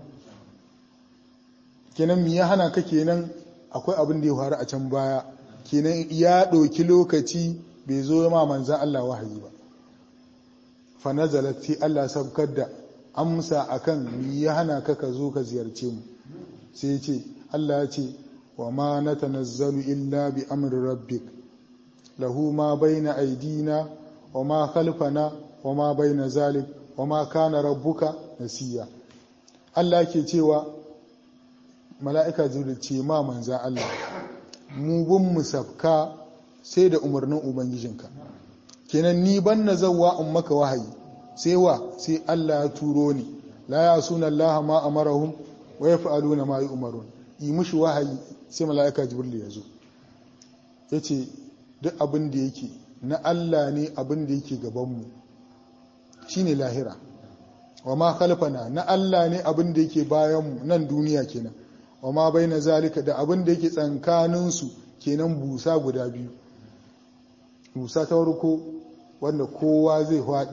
S1: kenan me ya hana ka kenan akwai abin da ya faru a can baya kenan ya ɗauki lokaci bai zo ma manzan Allah wahayi ba fa nazalat sai Allah sabkar da amsa akan me ya hana ka ka zo ka ziyarce mu sai ya ce Allah ya ce wa ma natanazzalu illa bi amri rabbik lahu ma baina aidina wa ma khalfana wa ma baina zalik wa ma kana rabbuka nasiya Allah ke cewa mala'ika jibril ce ma manzan Allah mu bin mu safka sai da umarnin ubangijinka kenan ni ban na zawwa in maka wahayi sai wa sai Allah ya turo ni la ya suna Allah ma amarahum wa yaf'aluna ma yu'marun yi mushi wahayi sai mala'ika jibril ya zo yace duk abin da yake na Allah ne abin da yake gaban mu shine lahira wa ma khalfana na Allah ne abin da yake bayan mu nan duniya kenan wa ma bai na zalika da abin da yake tsankaninsu kenan busa guda biyu busa ta warko wanda kowa zai haɗi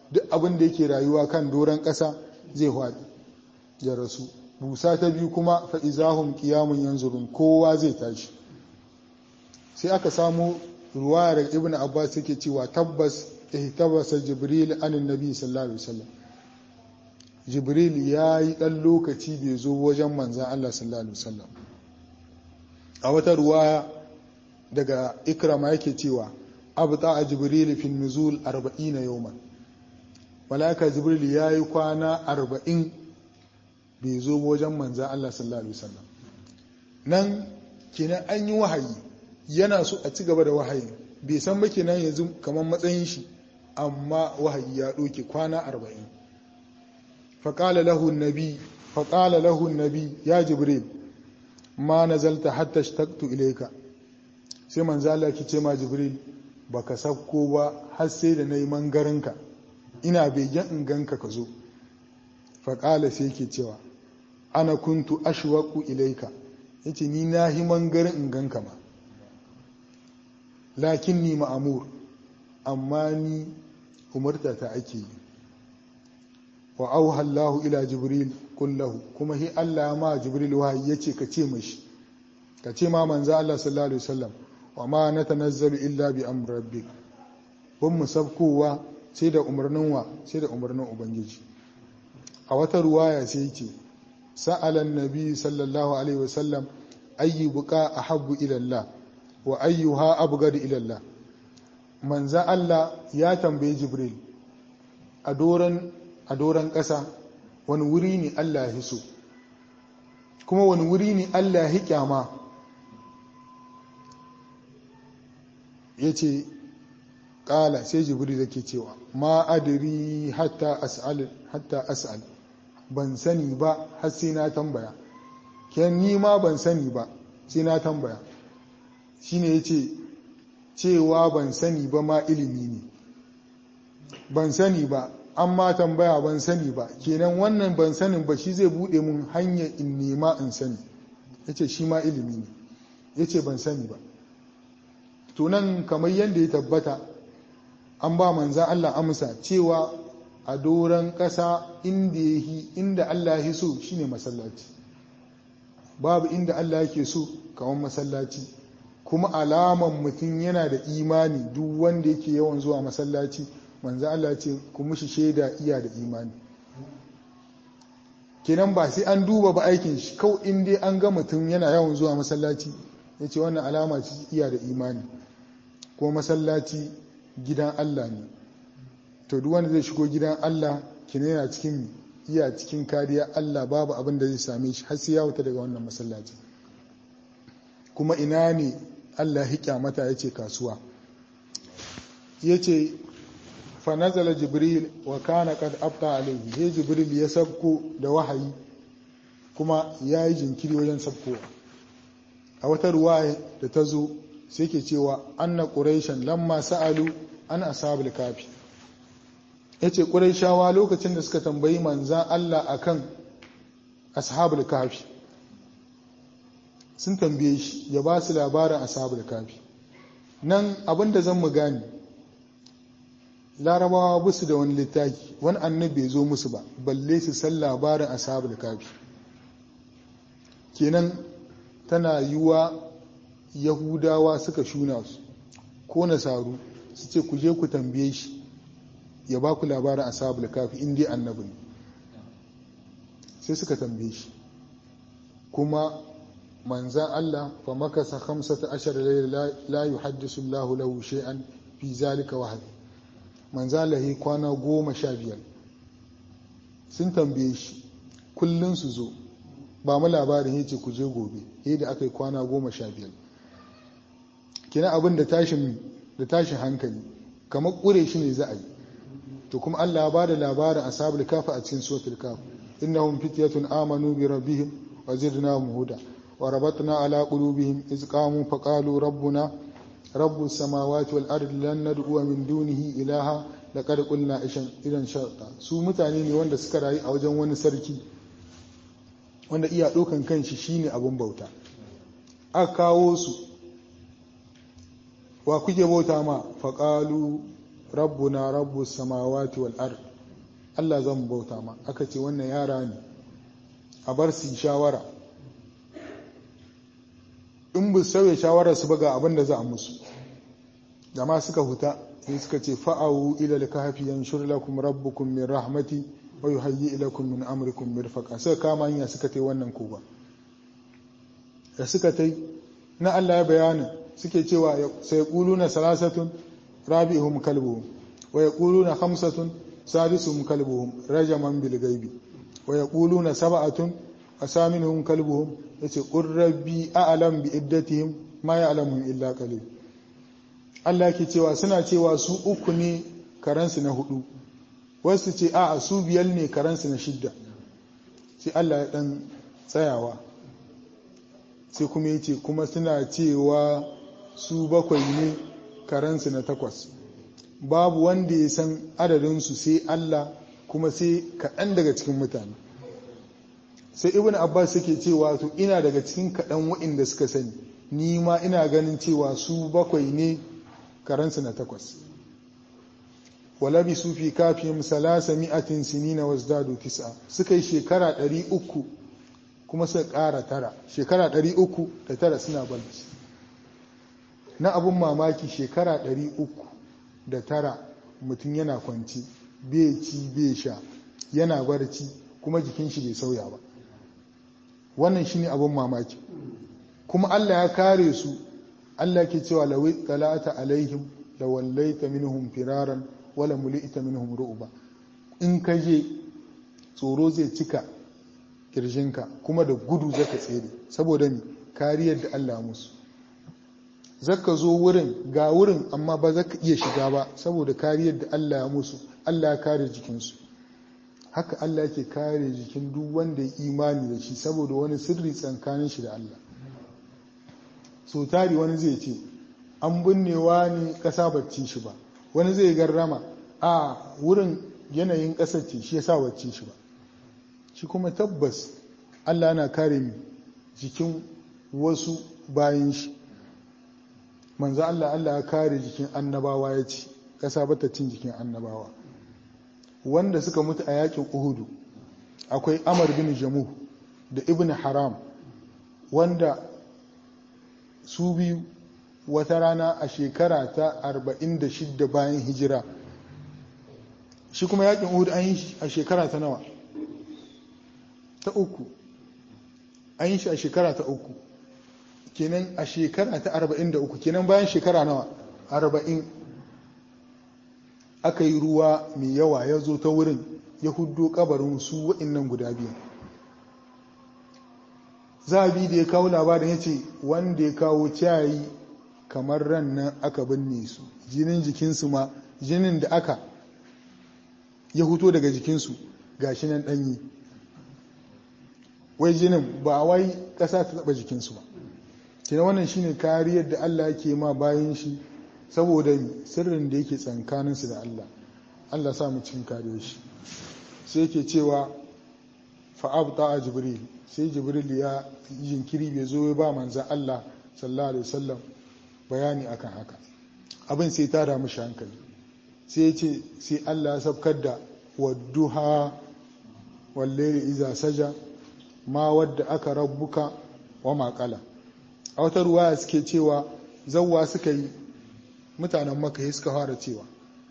S1: duk abin da yake rayuwa kan doron ƙasa zai haɗi ya rasu busa ta biyu kuma fa'izahun ƙiyamun yanzurun kowa zai tashi sai aka samu ruwaya daga ibn abbas yake cewa tabbas ihtabasa jibril anin nabi sallallahu alaihi wasallam jibril ya yi ɗan lokaci bai zo wajen manzan allah sallallahu alaihi wasallam a wata ruwaya daga ikrama yake cewa abta a jibril fin nuzul 40 yawman malaka jibril ya yi kwana 40 bai zo wajen manzan allah sallallahu alaihi wasallam nan kenan an yi wahayi yana so a ci gaba da wahayi bai san ba kenan yanzu kamar matsayin shi amma wahayi ya ɗauke kwana 40 faƙala lahu nabi faƙala lahu nabi ya jibril ma nazalta hatta shtaqtu ilayka sai manzo Allah ki ce ma jibril baka sabko ba har sai da nayi mangarinka ina begen in ganka ka zo faƙala sai ke cewa ana kuntu ashwaqu ilayka yace ni nahi mangarin in ganka ma lakinni ma'amur amma ni umarta ta ake yi wa auha Allah ila Jibril kullahu kuma hi Allah ma Jibril wahayi yace ka ce mashi ka ce ma manzo Allah sallallahu alaihi wasallam wa ma natanazzalu illa bi amri rabbik bun musabkowa sai da umarnin wa sai da umarnin ubangiji a wata ruwaya sai yace sa'ala annabi sallallahu alaihi wasallam ayyu buqa ahabbu ila Allah wa ayyuha abghad ila Allah manzo Allah ya tambaye Jibril a doran a doron ƙasa wani wuri ne Allah ya so kuma wani wuri ne Allah ya kyama ya ce ƙala sai jibiri da ke cewa ma adiri hatta as'al ban sani ba har sai na tambaya ken ni ma ban sani ba sai na tambaya shine ya ce cewa ban sani ba ma ilimi ne ban sani ba an ma tambaya ban sani ba kenan wannan ban sanin ba shi zai bude mun hanyar in nema in sani yace shi ma ilimi ne yace ban sani ba tunan kamar yadda ya tabbata an ba manzan Allah amsa cewa a doron ƙasa inda yahi inda Allah ya so shine masallaci babu inda Allah yake so kamar masallaci kuma alaman mutum yana da imani duk wanda yake yawan zuwa masallaci manzo Allah ce ku mushi shaida iya da imani kenan ba sai an duba ba aikin shi kau in dai an ga mutum yana yawan zuwa masallaci ya ce wannan alama ce iya da imani ko masallaci gidan Allah ne to duk wanda zai shigo gidan Allah kina yana cikin iya cikin kariya Allah babu abin da zai same shi har sai ya wuta daga wannan masallaci kuma ina ne Allah ya mata ya ce kasuwa ya ce fanazala jibril wa kana kad abta alaihi sai jibril ya sabko da wahayi kuma ya yi jinkiri wajen sabkowa a wata ruwaya da ta zo sai ke cewa anna quraishan lamma sa'alu an ashabul kafi yace quraishawa lokacin da suka tambayi manzan Allah akan ashabul kafi sun tambaye shi ya ba su labarin ashabul kafi nan abinda zan mu gane larabawa ba su da wani littafi wani annabi bai zo musu ba balle su san labarin ashabul kafi kenan tana yiwa yahudawa suka shuna su ko nasaru su ce ku je ku tambaye shi ya ba ku labarin ashabul kafi in dai annabi ne sai suka tambaye shi kuma manzan Allah fa makasa khamsata ashar layla la yuhaddisu Allahu lahu shay'an fi zalika wahid manzan Allah kwana goma sha biyar sun tambaye shi kullun su zo ba mu labarin yace ku je gobe da aka yi kwana goma sha biyar kina abin da tashin da tashin hankali kamar kure shi ne za a yi to kuma Allah ya bada labarin ashabul kafa a cikin suratul kaf innahum fityatun amanu bi rabbihim wa zidnahum huda wa rabatna ala qulubihim iz qamu faqalu rabbuna rabbus samawati wal ardi lan nad'u min dunihi ilaha laqad qulna ishan idan sharta su mutane ne wanda suka rayu a wajen wani sarki wanda iya dokan kanshi shine abun bauta aka kawo su wa kuke bauta ma faƙalu rabbuna rabbu samawati wal ard Allah zan bauta ma aka ce wannan yara ne a bar su shawara in bu sauya shawarar su ba ga abin da za a musu da ma suka huta sai suka ce fa'awu ila al-kahfi yanshur lakum rabbukum min rahmati wa yuhayyi ilakum min amrikum mirfaqa suka kama hanya suka tai wannan koba da suka tai na Allah ya bayana suke cewa sai quluna salasatun rabi'uhum kalbuhum wa yaquluna khamsatun sadisuhum kalbuhum rajaman bil ghaibi wa yaquluna sab'atun asaminuhum kalbuhum yace qur rabbi a'lam bi iddatihim ma ya'lamuhum illa qalil Allah ke cewa suna cewa su uku ne karansu na hudu wasu ce a'a su biyar ne karansu na shidda sai Allah ya dan tsayawa sai kuma yace kuma suna cewa su bakwai ne karansu na takwas babu wanda ya san adadinsu sai Allah kuma sai kaɗan daga cikin mutane sai ibn abbas yake cewa to ina daga cikin kaɗan waɗanda suka sani ni ma ina ganin cewa su bakwai ne karansu na takwas walabi su fi kafin salasa mi'atin sinina wasdadu tis'a suka yi shekara ɗari uku kuma suka ƙara tara shekara ɗari uku da tara suna balci na abun mamaki shekara ɗari uku da tara mutum yana kwanci bai ci bai sha yana barci kuma jikin shi bai sauya ba wannan shine abun mamaki kuma Allah ya kare su Allah ke cewa lawi talata alaihim la wallaita minhum firaran wala mulita minhum ru'ba in ka je tsoro zai cika kirjinka kuma da gudu zaka tsere saboda ni kariyar da Allah musu zaka zo wurin ga wurin amma ba zaka iya shiga ba saboda kariyar da Allah ya musu Allah ya kare jikinsu haka Allah yake kare jikin duk wanda ya imani da shi saboda wani sirri tsakanin shi da Allah so tari wani zai ce an binnewa ne ƙasa bacci shi ba wani zai garrama a wurin yanayin ƙasar ce shi yasa bacci shi ba shi kuma tabbas Allah na kare mi jikin wasu bayan shi manzo Allah Allah ya kare jikin annabawa ya ce ƙasa bata cin jikin annabawa wanda suka mutu a yakin Uhudu akwai Amar bin Jamuh da Ibn Haram wanda su biyu wata rana a shekara ta 46 bayan hijira shi kuma yakin uhud an yi shi a shekara ta nawa ta uku an yi shi a shekara ta uku kenan a shekara ta 43 kenan bayan shekara nawa 40 aka yi ruwa mai yawa ya zo ta wurin ya hudo kabarin su wa'innan guda biyu zabi da ya kawo labarin ya ce wanda ya kawo ciyayi kamar ran nan aka binne su jinin jikinsu ma jinin da aka ya huto daga jikinsu ga shi nan ɗanyi wai jinin ba wai ƙasa ta taɓa jikinsu ba kina wannan shine kariyar da Allah yake ma bayan shi saboda sirrin da yake tsankaninsu da Allah Allah sa mu cikin kariyar shi sai yake cewa fa'abta a jibril sai jibril ya jinkiri bai zo ba manzan Allah sallallahu alaihi wasallam bayani akan haka abin sai ta damu shi hankali sai ya ce sai Allah ya sabkar da wadduha wallahi iza saja ma wadda aka rabbuka wa maƙala a wata ruwaya suke cewa zawwa suka yi mutanen maka suka fara cewa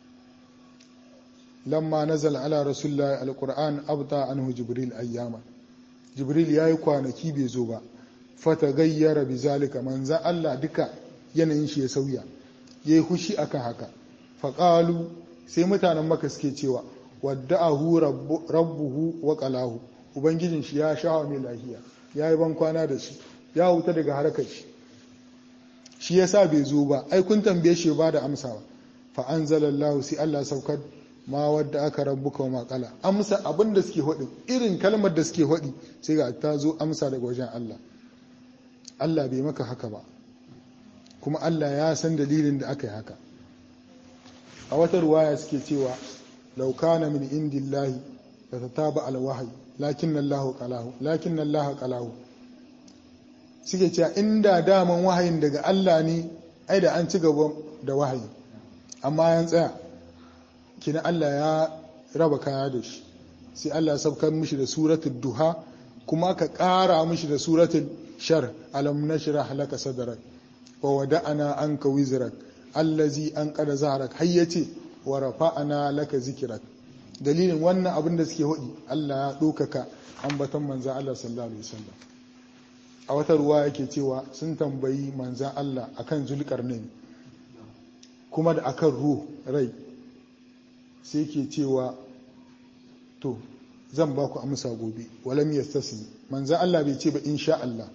S1: lamma nazal ala rasulullahi alquran abta anhu jibril ayyama jibril yayi kwanaki bai zo ba fata gayyara bizalika manza Allah duka yanayin shi ya sauya yayi hushi akan haka faqalu sai mutanen maka suke cewa wadda'ahu rabbuhu wa qalahu ubangijin shi ya shawa mai lahiya yayi ban kwana da shi ya huta daga harkar shi shi yasa bai zo ba ai kun tambaye shi ba da amsawa fa anzalallahu sai Allah saukar ma wadda aka rabbuka wa maƙala amsa abin da suke haɗi irin kalmar da suke haɗi sai ga ta zo amsa daga wajen Allah Allah bai maka haka ba kuma Allah ya san dalilin da aka yi haka a wata ruwaya suke cewa laukana min indillahi da ta taba alwahayi lakin Allah qalahu lakin Allah qalahu suke cewa inda daman wahayin daga Allah ne ai da an ci gaba da wahayi amma yan tsaya kina Allah ya raba kaya da shi sai Allah ya saukar mishi da suratul duha kuma aka ƙara mishi da suratul shar alam nashrah laka sadrak wa wada'ana anka wizrak allazi an qada zahrak har yace wa rafa'ana laka zikrak dalilin wannan abin da suke hudi Allah ya ɗaukaka ambaton manzan Allah sallallahu alaihi wasallam a wata ruwa yake cewa sun tambayi manzan Allah akan zulkarnain kuma da akan ruh rai sai ke cewa to zan ba ku amsa gobe walam yastasni manzan Allah bai ce ba insha Allah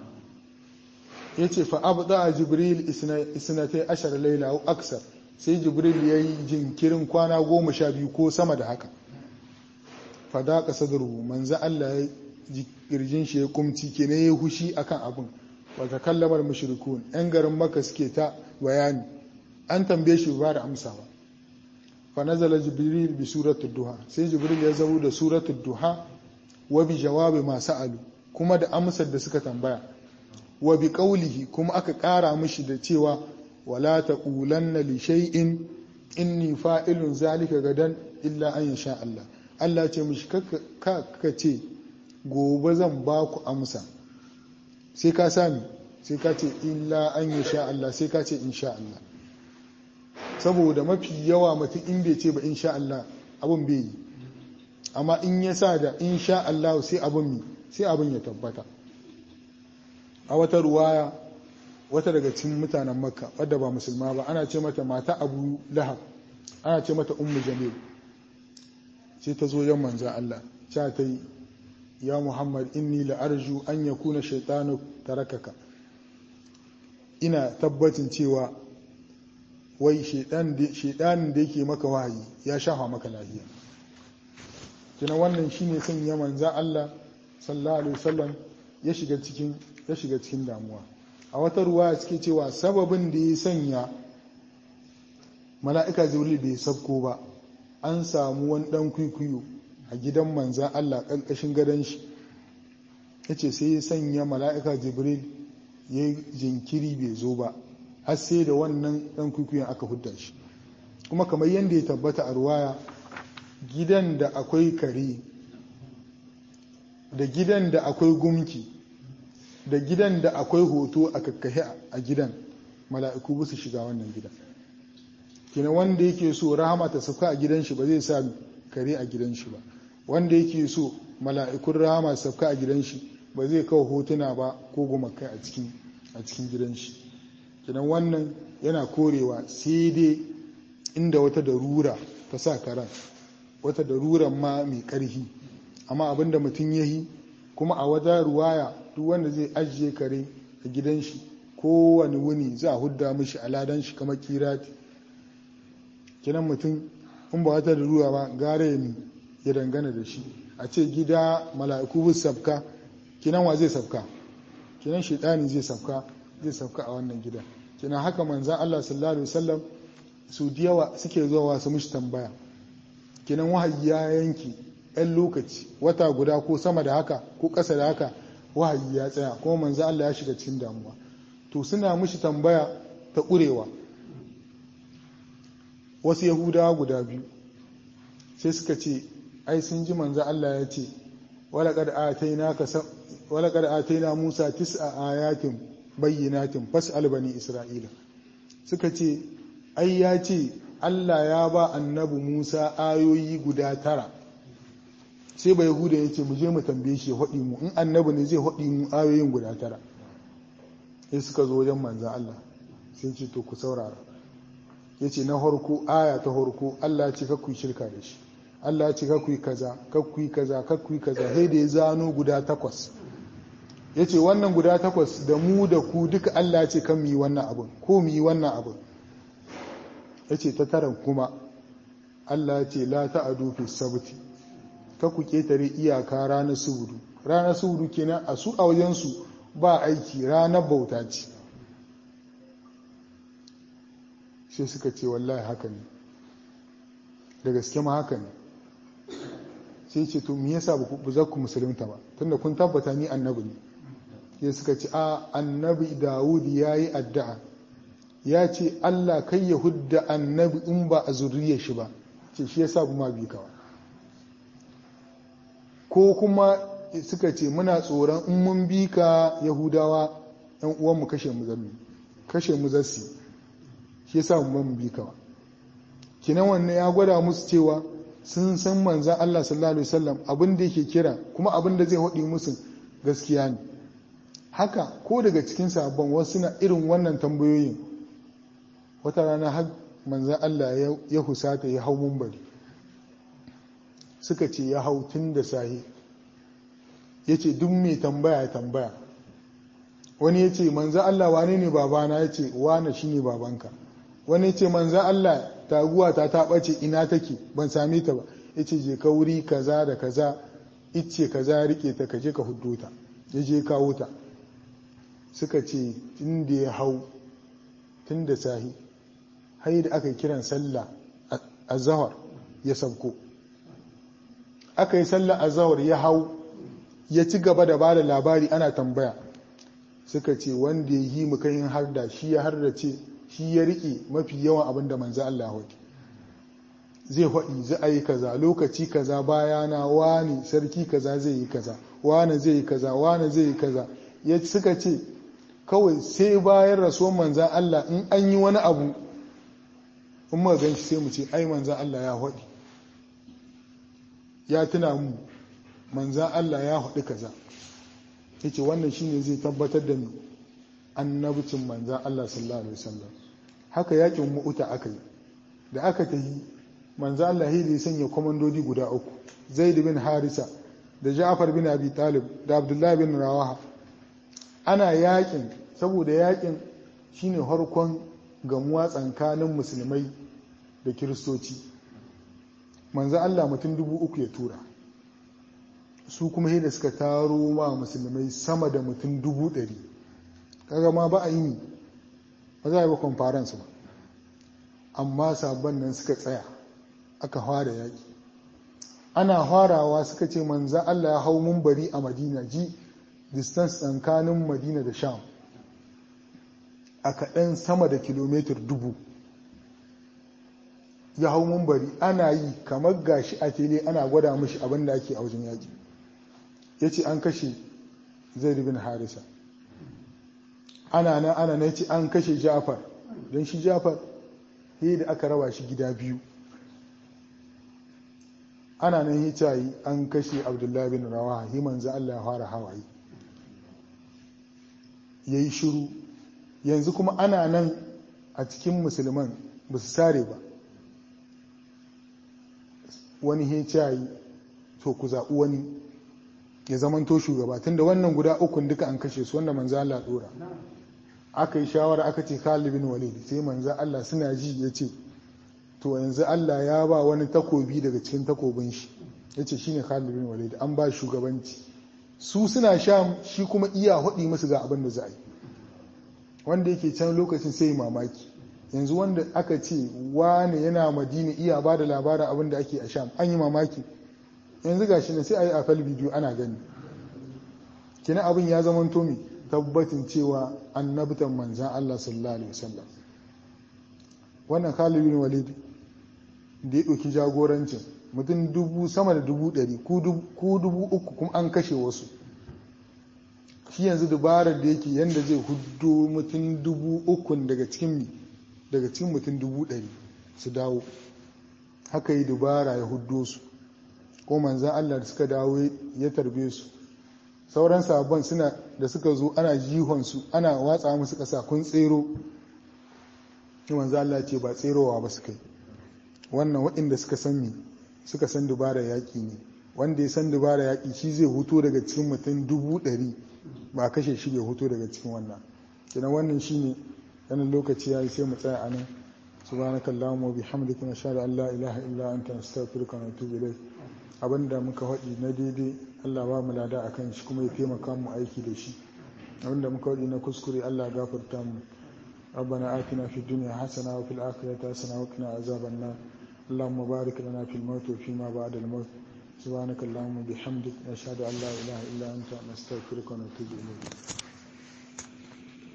S1: yace fa abda jibril isnatai ashar laila au aksar sai jibril ya yi jinkirin kwana goma sha biyu ko sama da haka fada ka sadru manzo Allah ya ji kirjin shi ya kumci kenan ya hushi akan abin wa takallamar mushrikun yan garin maka suke ta bayani an tambaye shi ba da amsa ba fa nazala jibril bi suratul duha sai jibril ya zo da suratul duha wa bi jawabi ma sa'alu kuma da amsar da suka tambaya wa bi qawlihi kuma aka kara mishi da cewa wala taqulanna li shay'in inni fa'ilun zalika gadan illa an yasha Allah Allah ce mishi ka ce gobe zan ba ku amsa sai ka sami sai ka ce illa an yasha Allah sai ka ce insha Allah saboda mafi yawa mutum in bai ce ba insha Allah abun bai yi amma in ya sa da insha Allah sai abun sai abun ya tabbata a wata ruwaya wata daga cikin mutanen makka wadda ba musulma ba ana ce mata mata abu lahab ana ce mata ummu jamil sai ta zo yan manzan Allah cha ta yi ya muhammad inni la arju an yakuna shaytanu tarakaka ina tabbacin cewa wai shaidanin da yake maka wahayi ya shafa maka lafiya kina wannan shine sanya manzan Allah sallallahu alaihi wasallam ya shiga cikin ya shiga cikin damuwa a wata ruwa suke cewa sababin da ya sanya mala'ika jibril bai sabko ba an samu wani dan kwikwiyo a gidan manzan Allah ƙarƙashin gadon shi ya ce sai ya sanya mala'ika jibril ya yi jinkiri bai zo ba har sai da wannan dan kwikwiyon aka hudda shi kuma kamar yadda ya tabbata a ruwaya gidan da akwai kare da gidan da akwai gumki da gidan da akwai hoto a kakkahe a gidan mala'iku ba su shiga wannan gidan kina wanda yake so rahama ta sauka a gidan shi ba zai sa kare a gidan shi ba wanda yake so mala'ikun rahama su sauka a gidan shi ba zai kawo hotuna ba ko gumakai a cikin a cikin gidan shi kinan wannan yana korewa sai dai inda wata darura ta sa karan wata daruran ma mai karfi amma abinda mutum ya yi kuma a wata ruwaya duk wanda zai ajiye kare a gidan shi kowane wuni za a hudda mishi aladan shi kamar kirati kinan mutum in ba wata darura ba gare ya ya dangana da shi a ce gida mala'iku bus sabka kinan wa zai sabka kinan shaitani zai sabka zai sabka a wannan gida kinan haka manzan Allah sallallahu alaihi wasallam su yawa suke zuwa su mishi tambaya kinan wahayi ya yanki ɗan lokaci wata guda ko sama da haka ko ƙasa da haka wahayi ya tsaya kuma manzan Allah ya shiga cikin damuwa to suna mishi tambaya ta ƙurewa wasu yahudawa guda biyu sai suka ce ai sun ji manzan Allah ya ce walaƙar ataina musa tis'a ayatin bayyinatin fas'al bani isra'ila suka ce ai ya ce Allah ya ba annabi Musa ayoyi guda tara sai ba yahuda ya ce mu je mu tambaye shi ya haɗi mu in annabi ne zai haɗi mu ayoyin guda tara sai suka zo wajen manzan Allah sai ce to ku saurara ya ce na harko aya ta harko Allah ce kakku yi shirka da shi Allah ce kakku yi kaza kakku yi kaza kakku yi kaza sai da ya zano guda takwas ya ce wannan guda takwas da mu da ku duka Allah ce kan mu yi wannan abin ko mu yi wannan abin ya ce ta taran kuma Allah ce la ta'adu fi sabti ka ku ketare iyaka ranar subudu ranar subudu kenan a su a wajensu ba aiki ranar bauta ce sai suka ce wallahi haka ne da gaske ma haka ne sai ce to me yasa ba za ku musulunta ba tunda kun tabbata ni annabi ne sai suka ce a annabi Dawud ya yi addu'a ya ce Allah kai ya hudda annabi in ba a zuriyar shi ba ce shi yasa bu ma bi ka ko kuma suka ce muna tsoron in mun bi ka yahudawa yan uwan mu kashe mu zammi kashe mu zassi shi yasa mu mun bi ka kinan wannan ya gwada musu cewa sun san manzan Allah sallallahu alaihi wasallam abin da yake kira kuma abin da zai haɗi musu gaskiya ne haka ko daga cikin sabon wasu na irin wannan tambayoyin wata rana har manzan Allah ya husata ya hau mumbari suka ce ya hau tun da sahi ya ce duk mai tambaya ya tambaya wani ya ce manzan Allah wane ne babana ya ce wane shi ne babanka wani ya ce manzan Allah taguwa ta ta ɓace ina take ban same ta ba ya ce je ka wuri kaza da kaza ice kaza rike ta kaje ka hudu ta ya je kawo ta suka ce tun da ya hau tun da sahi har da aka yi kiran sallah a zahar ya sabko aka yi sallah a zahar ya hau ya ci gaba da ba da labari ana tambaya suka ce wanda ya yi muka yin harda shi ya harda ce shi ya riƙe mafi yawan abin da manzo Allah haɗi zai haɗi zai a yi kaza lokaci kaza bayana wani sarki kaza zai yi kaza wani zai yi kaza wani zai yi kaza ya suka ce kawai sai bayan rasuwan manzan Allah in an yi wani abu in muka gan shi sai mu ce ai manzan Allah ya haɗi ya tuna mu manzan Allah ya haɗi kaza ya ce wannan shine zai tabbatar da mu annabcin manzan Allah sallallahu alaihi wasallam haka yakin mu'uta aka yi da aka tafi manzan Allah ya sanya komandodi guda uku zaid bin harisa da ja'far bin abi talib da abdullahi bin rawaha ana yakin saboda yakin shine harkon gamuwa tsakanin musulmai da kiristoci manzan Allah mutum dubu uku ya tura su kuma da suka taro ma musulmai sama da mutum dubu ɗari kaga ma ba a yi ba za a yi ba conference ba amma sabon nan suka tsaya aka fara yaƙi ana farawa suka ce manza Allah ya hau mumbari a madina ji distance tsakanin madina da sham a kaɗan sama da kilomitar dubu ya hau mumbari ana yi kamar gashi a tele ana gwada mashi abin da ake a wajen yaƙi ya ce an kashe zai bin harisa ana nan ana na ce an kashe jafar don shi jafar yi da aka raba shi gida biyu ana nan hicayi an kashe abdullahi bin rawa yi manzo Allah ya fara hawaye ya yi shiru yanzu kuma ana nan a cikin musulman ba su sare ba wani hicayi to ku zaɓi wani ya zamanto shugaba tunda wannan guda ukun duka an kashe su wanda manzo Allah dora aka yi shawara aka ce Khalid bin Walid sai manzo Allah suna ji ya ce to yanzu Allah ya ba wani takobi daga cikin takobin shi yace shine Khalid bin Walid an ba shugabanci su suna sham shi kuma iya hudi musu ga abin da za a yi wanda yake can lokacin sai mamaki yanzu wanda aka ce wane yana madina iya ba da labarin abin da ake a sham an yi mamaki yanzu gashi ne sai a yi a fal bidiyo ana gani kina abin ya zama tomi tabbatin cewa annabtan manzan Allah sallallahu alaihi wasallam wannan Khalid bin Walid da ya ɗauki jagorancin mutum dubu sama da dubu ɗari ko dubu uku kuma an kashe wasu shi yanzu dubarar da yake yadda zai hudu mutum dubu ukun daga cikin daga cikin mutum dubu ɗari su dawo haka yi dubara ya hudo su ko manzan Allah da suka dawo ya tarbe su sauran sabon suna da suka zo ana jihonsu ana watsa musu ƙasa kun tsero shi manzan Allah ce ba tserowa ba su kai wannan waɗanda suka san mi suka san dubara yaƙi ne wanda ya san dubara yaƙi shi zai huto daga cikin mutum dubu ɗari ba kashe shi bai huto daga cikin wannan kenan wannan shine ganin lokaci ya yi sai mu tsaya a nan subhanaka allahumma wa bihamdika nashhadu an la ilaha illa anta nastaghfiruka wa natubu ilayk abinda muka faɗi na daidai Allah ba mu lada akan shi kuma ya taimaka mu aiki da shi abinda muka faɗi na kuskure Allah gafarta mu ربنا آتنا في الدنيا حسنة وفي الآخرة حسنة وقنا عذاب النار اللهم بارك لنا في الموت وفيما بعد الموت سبحانك اللهم وبحمدك نشهد أن لا إله إلا أنت نستغفرك ونتوب إليك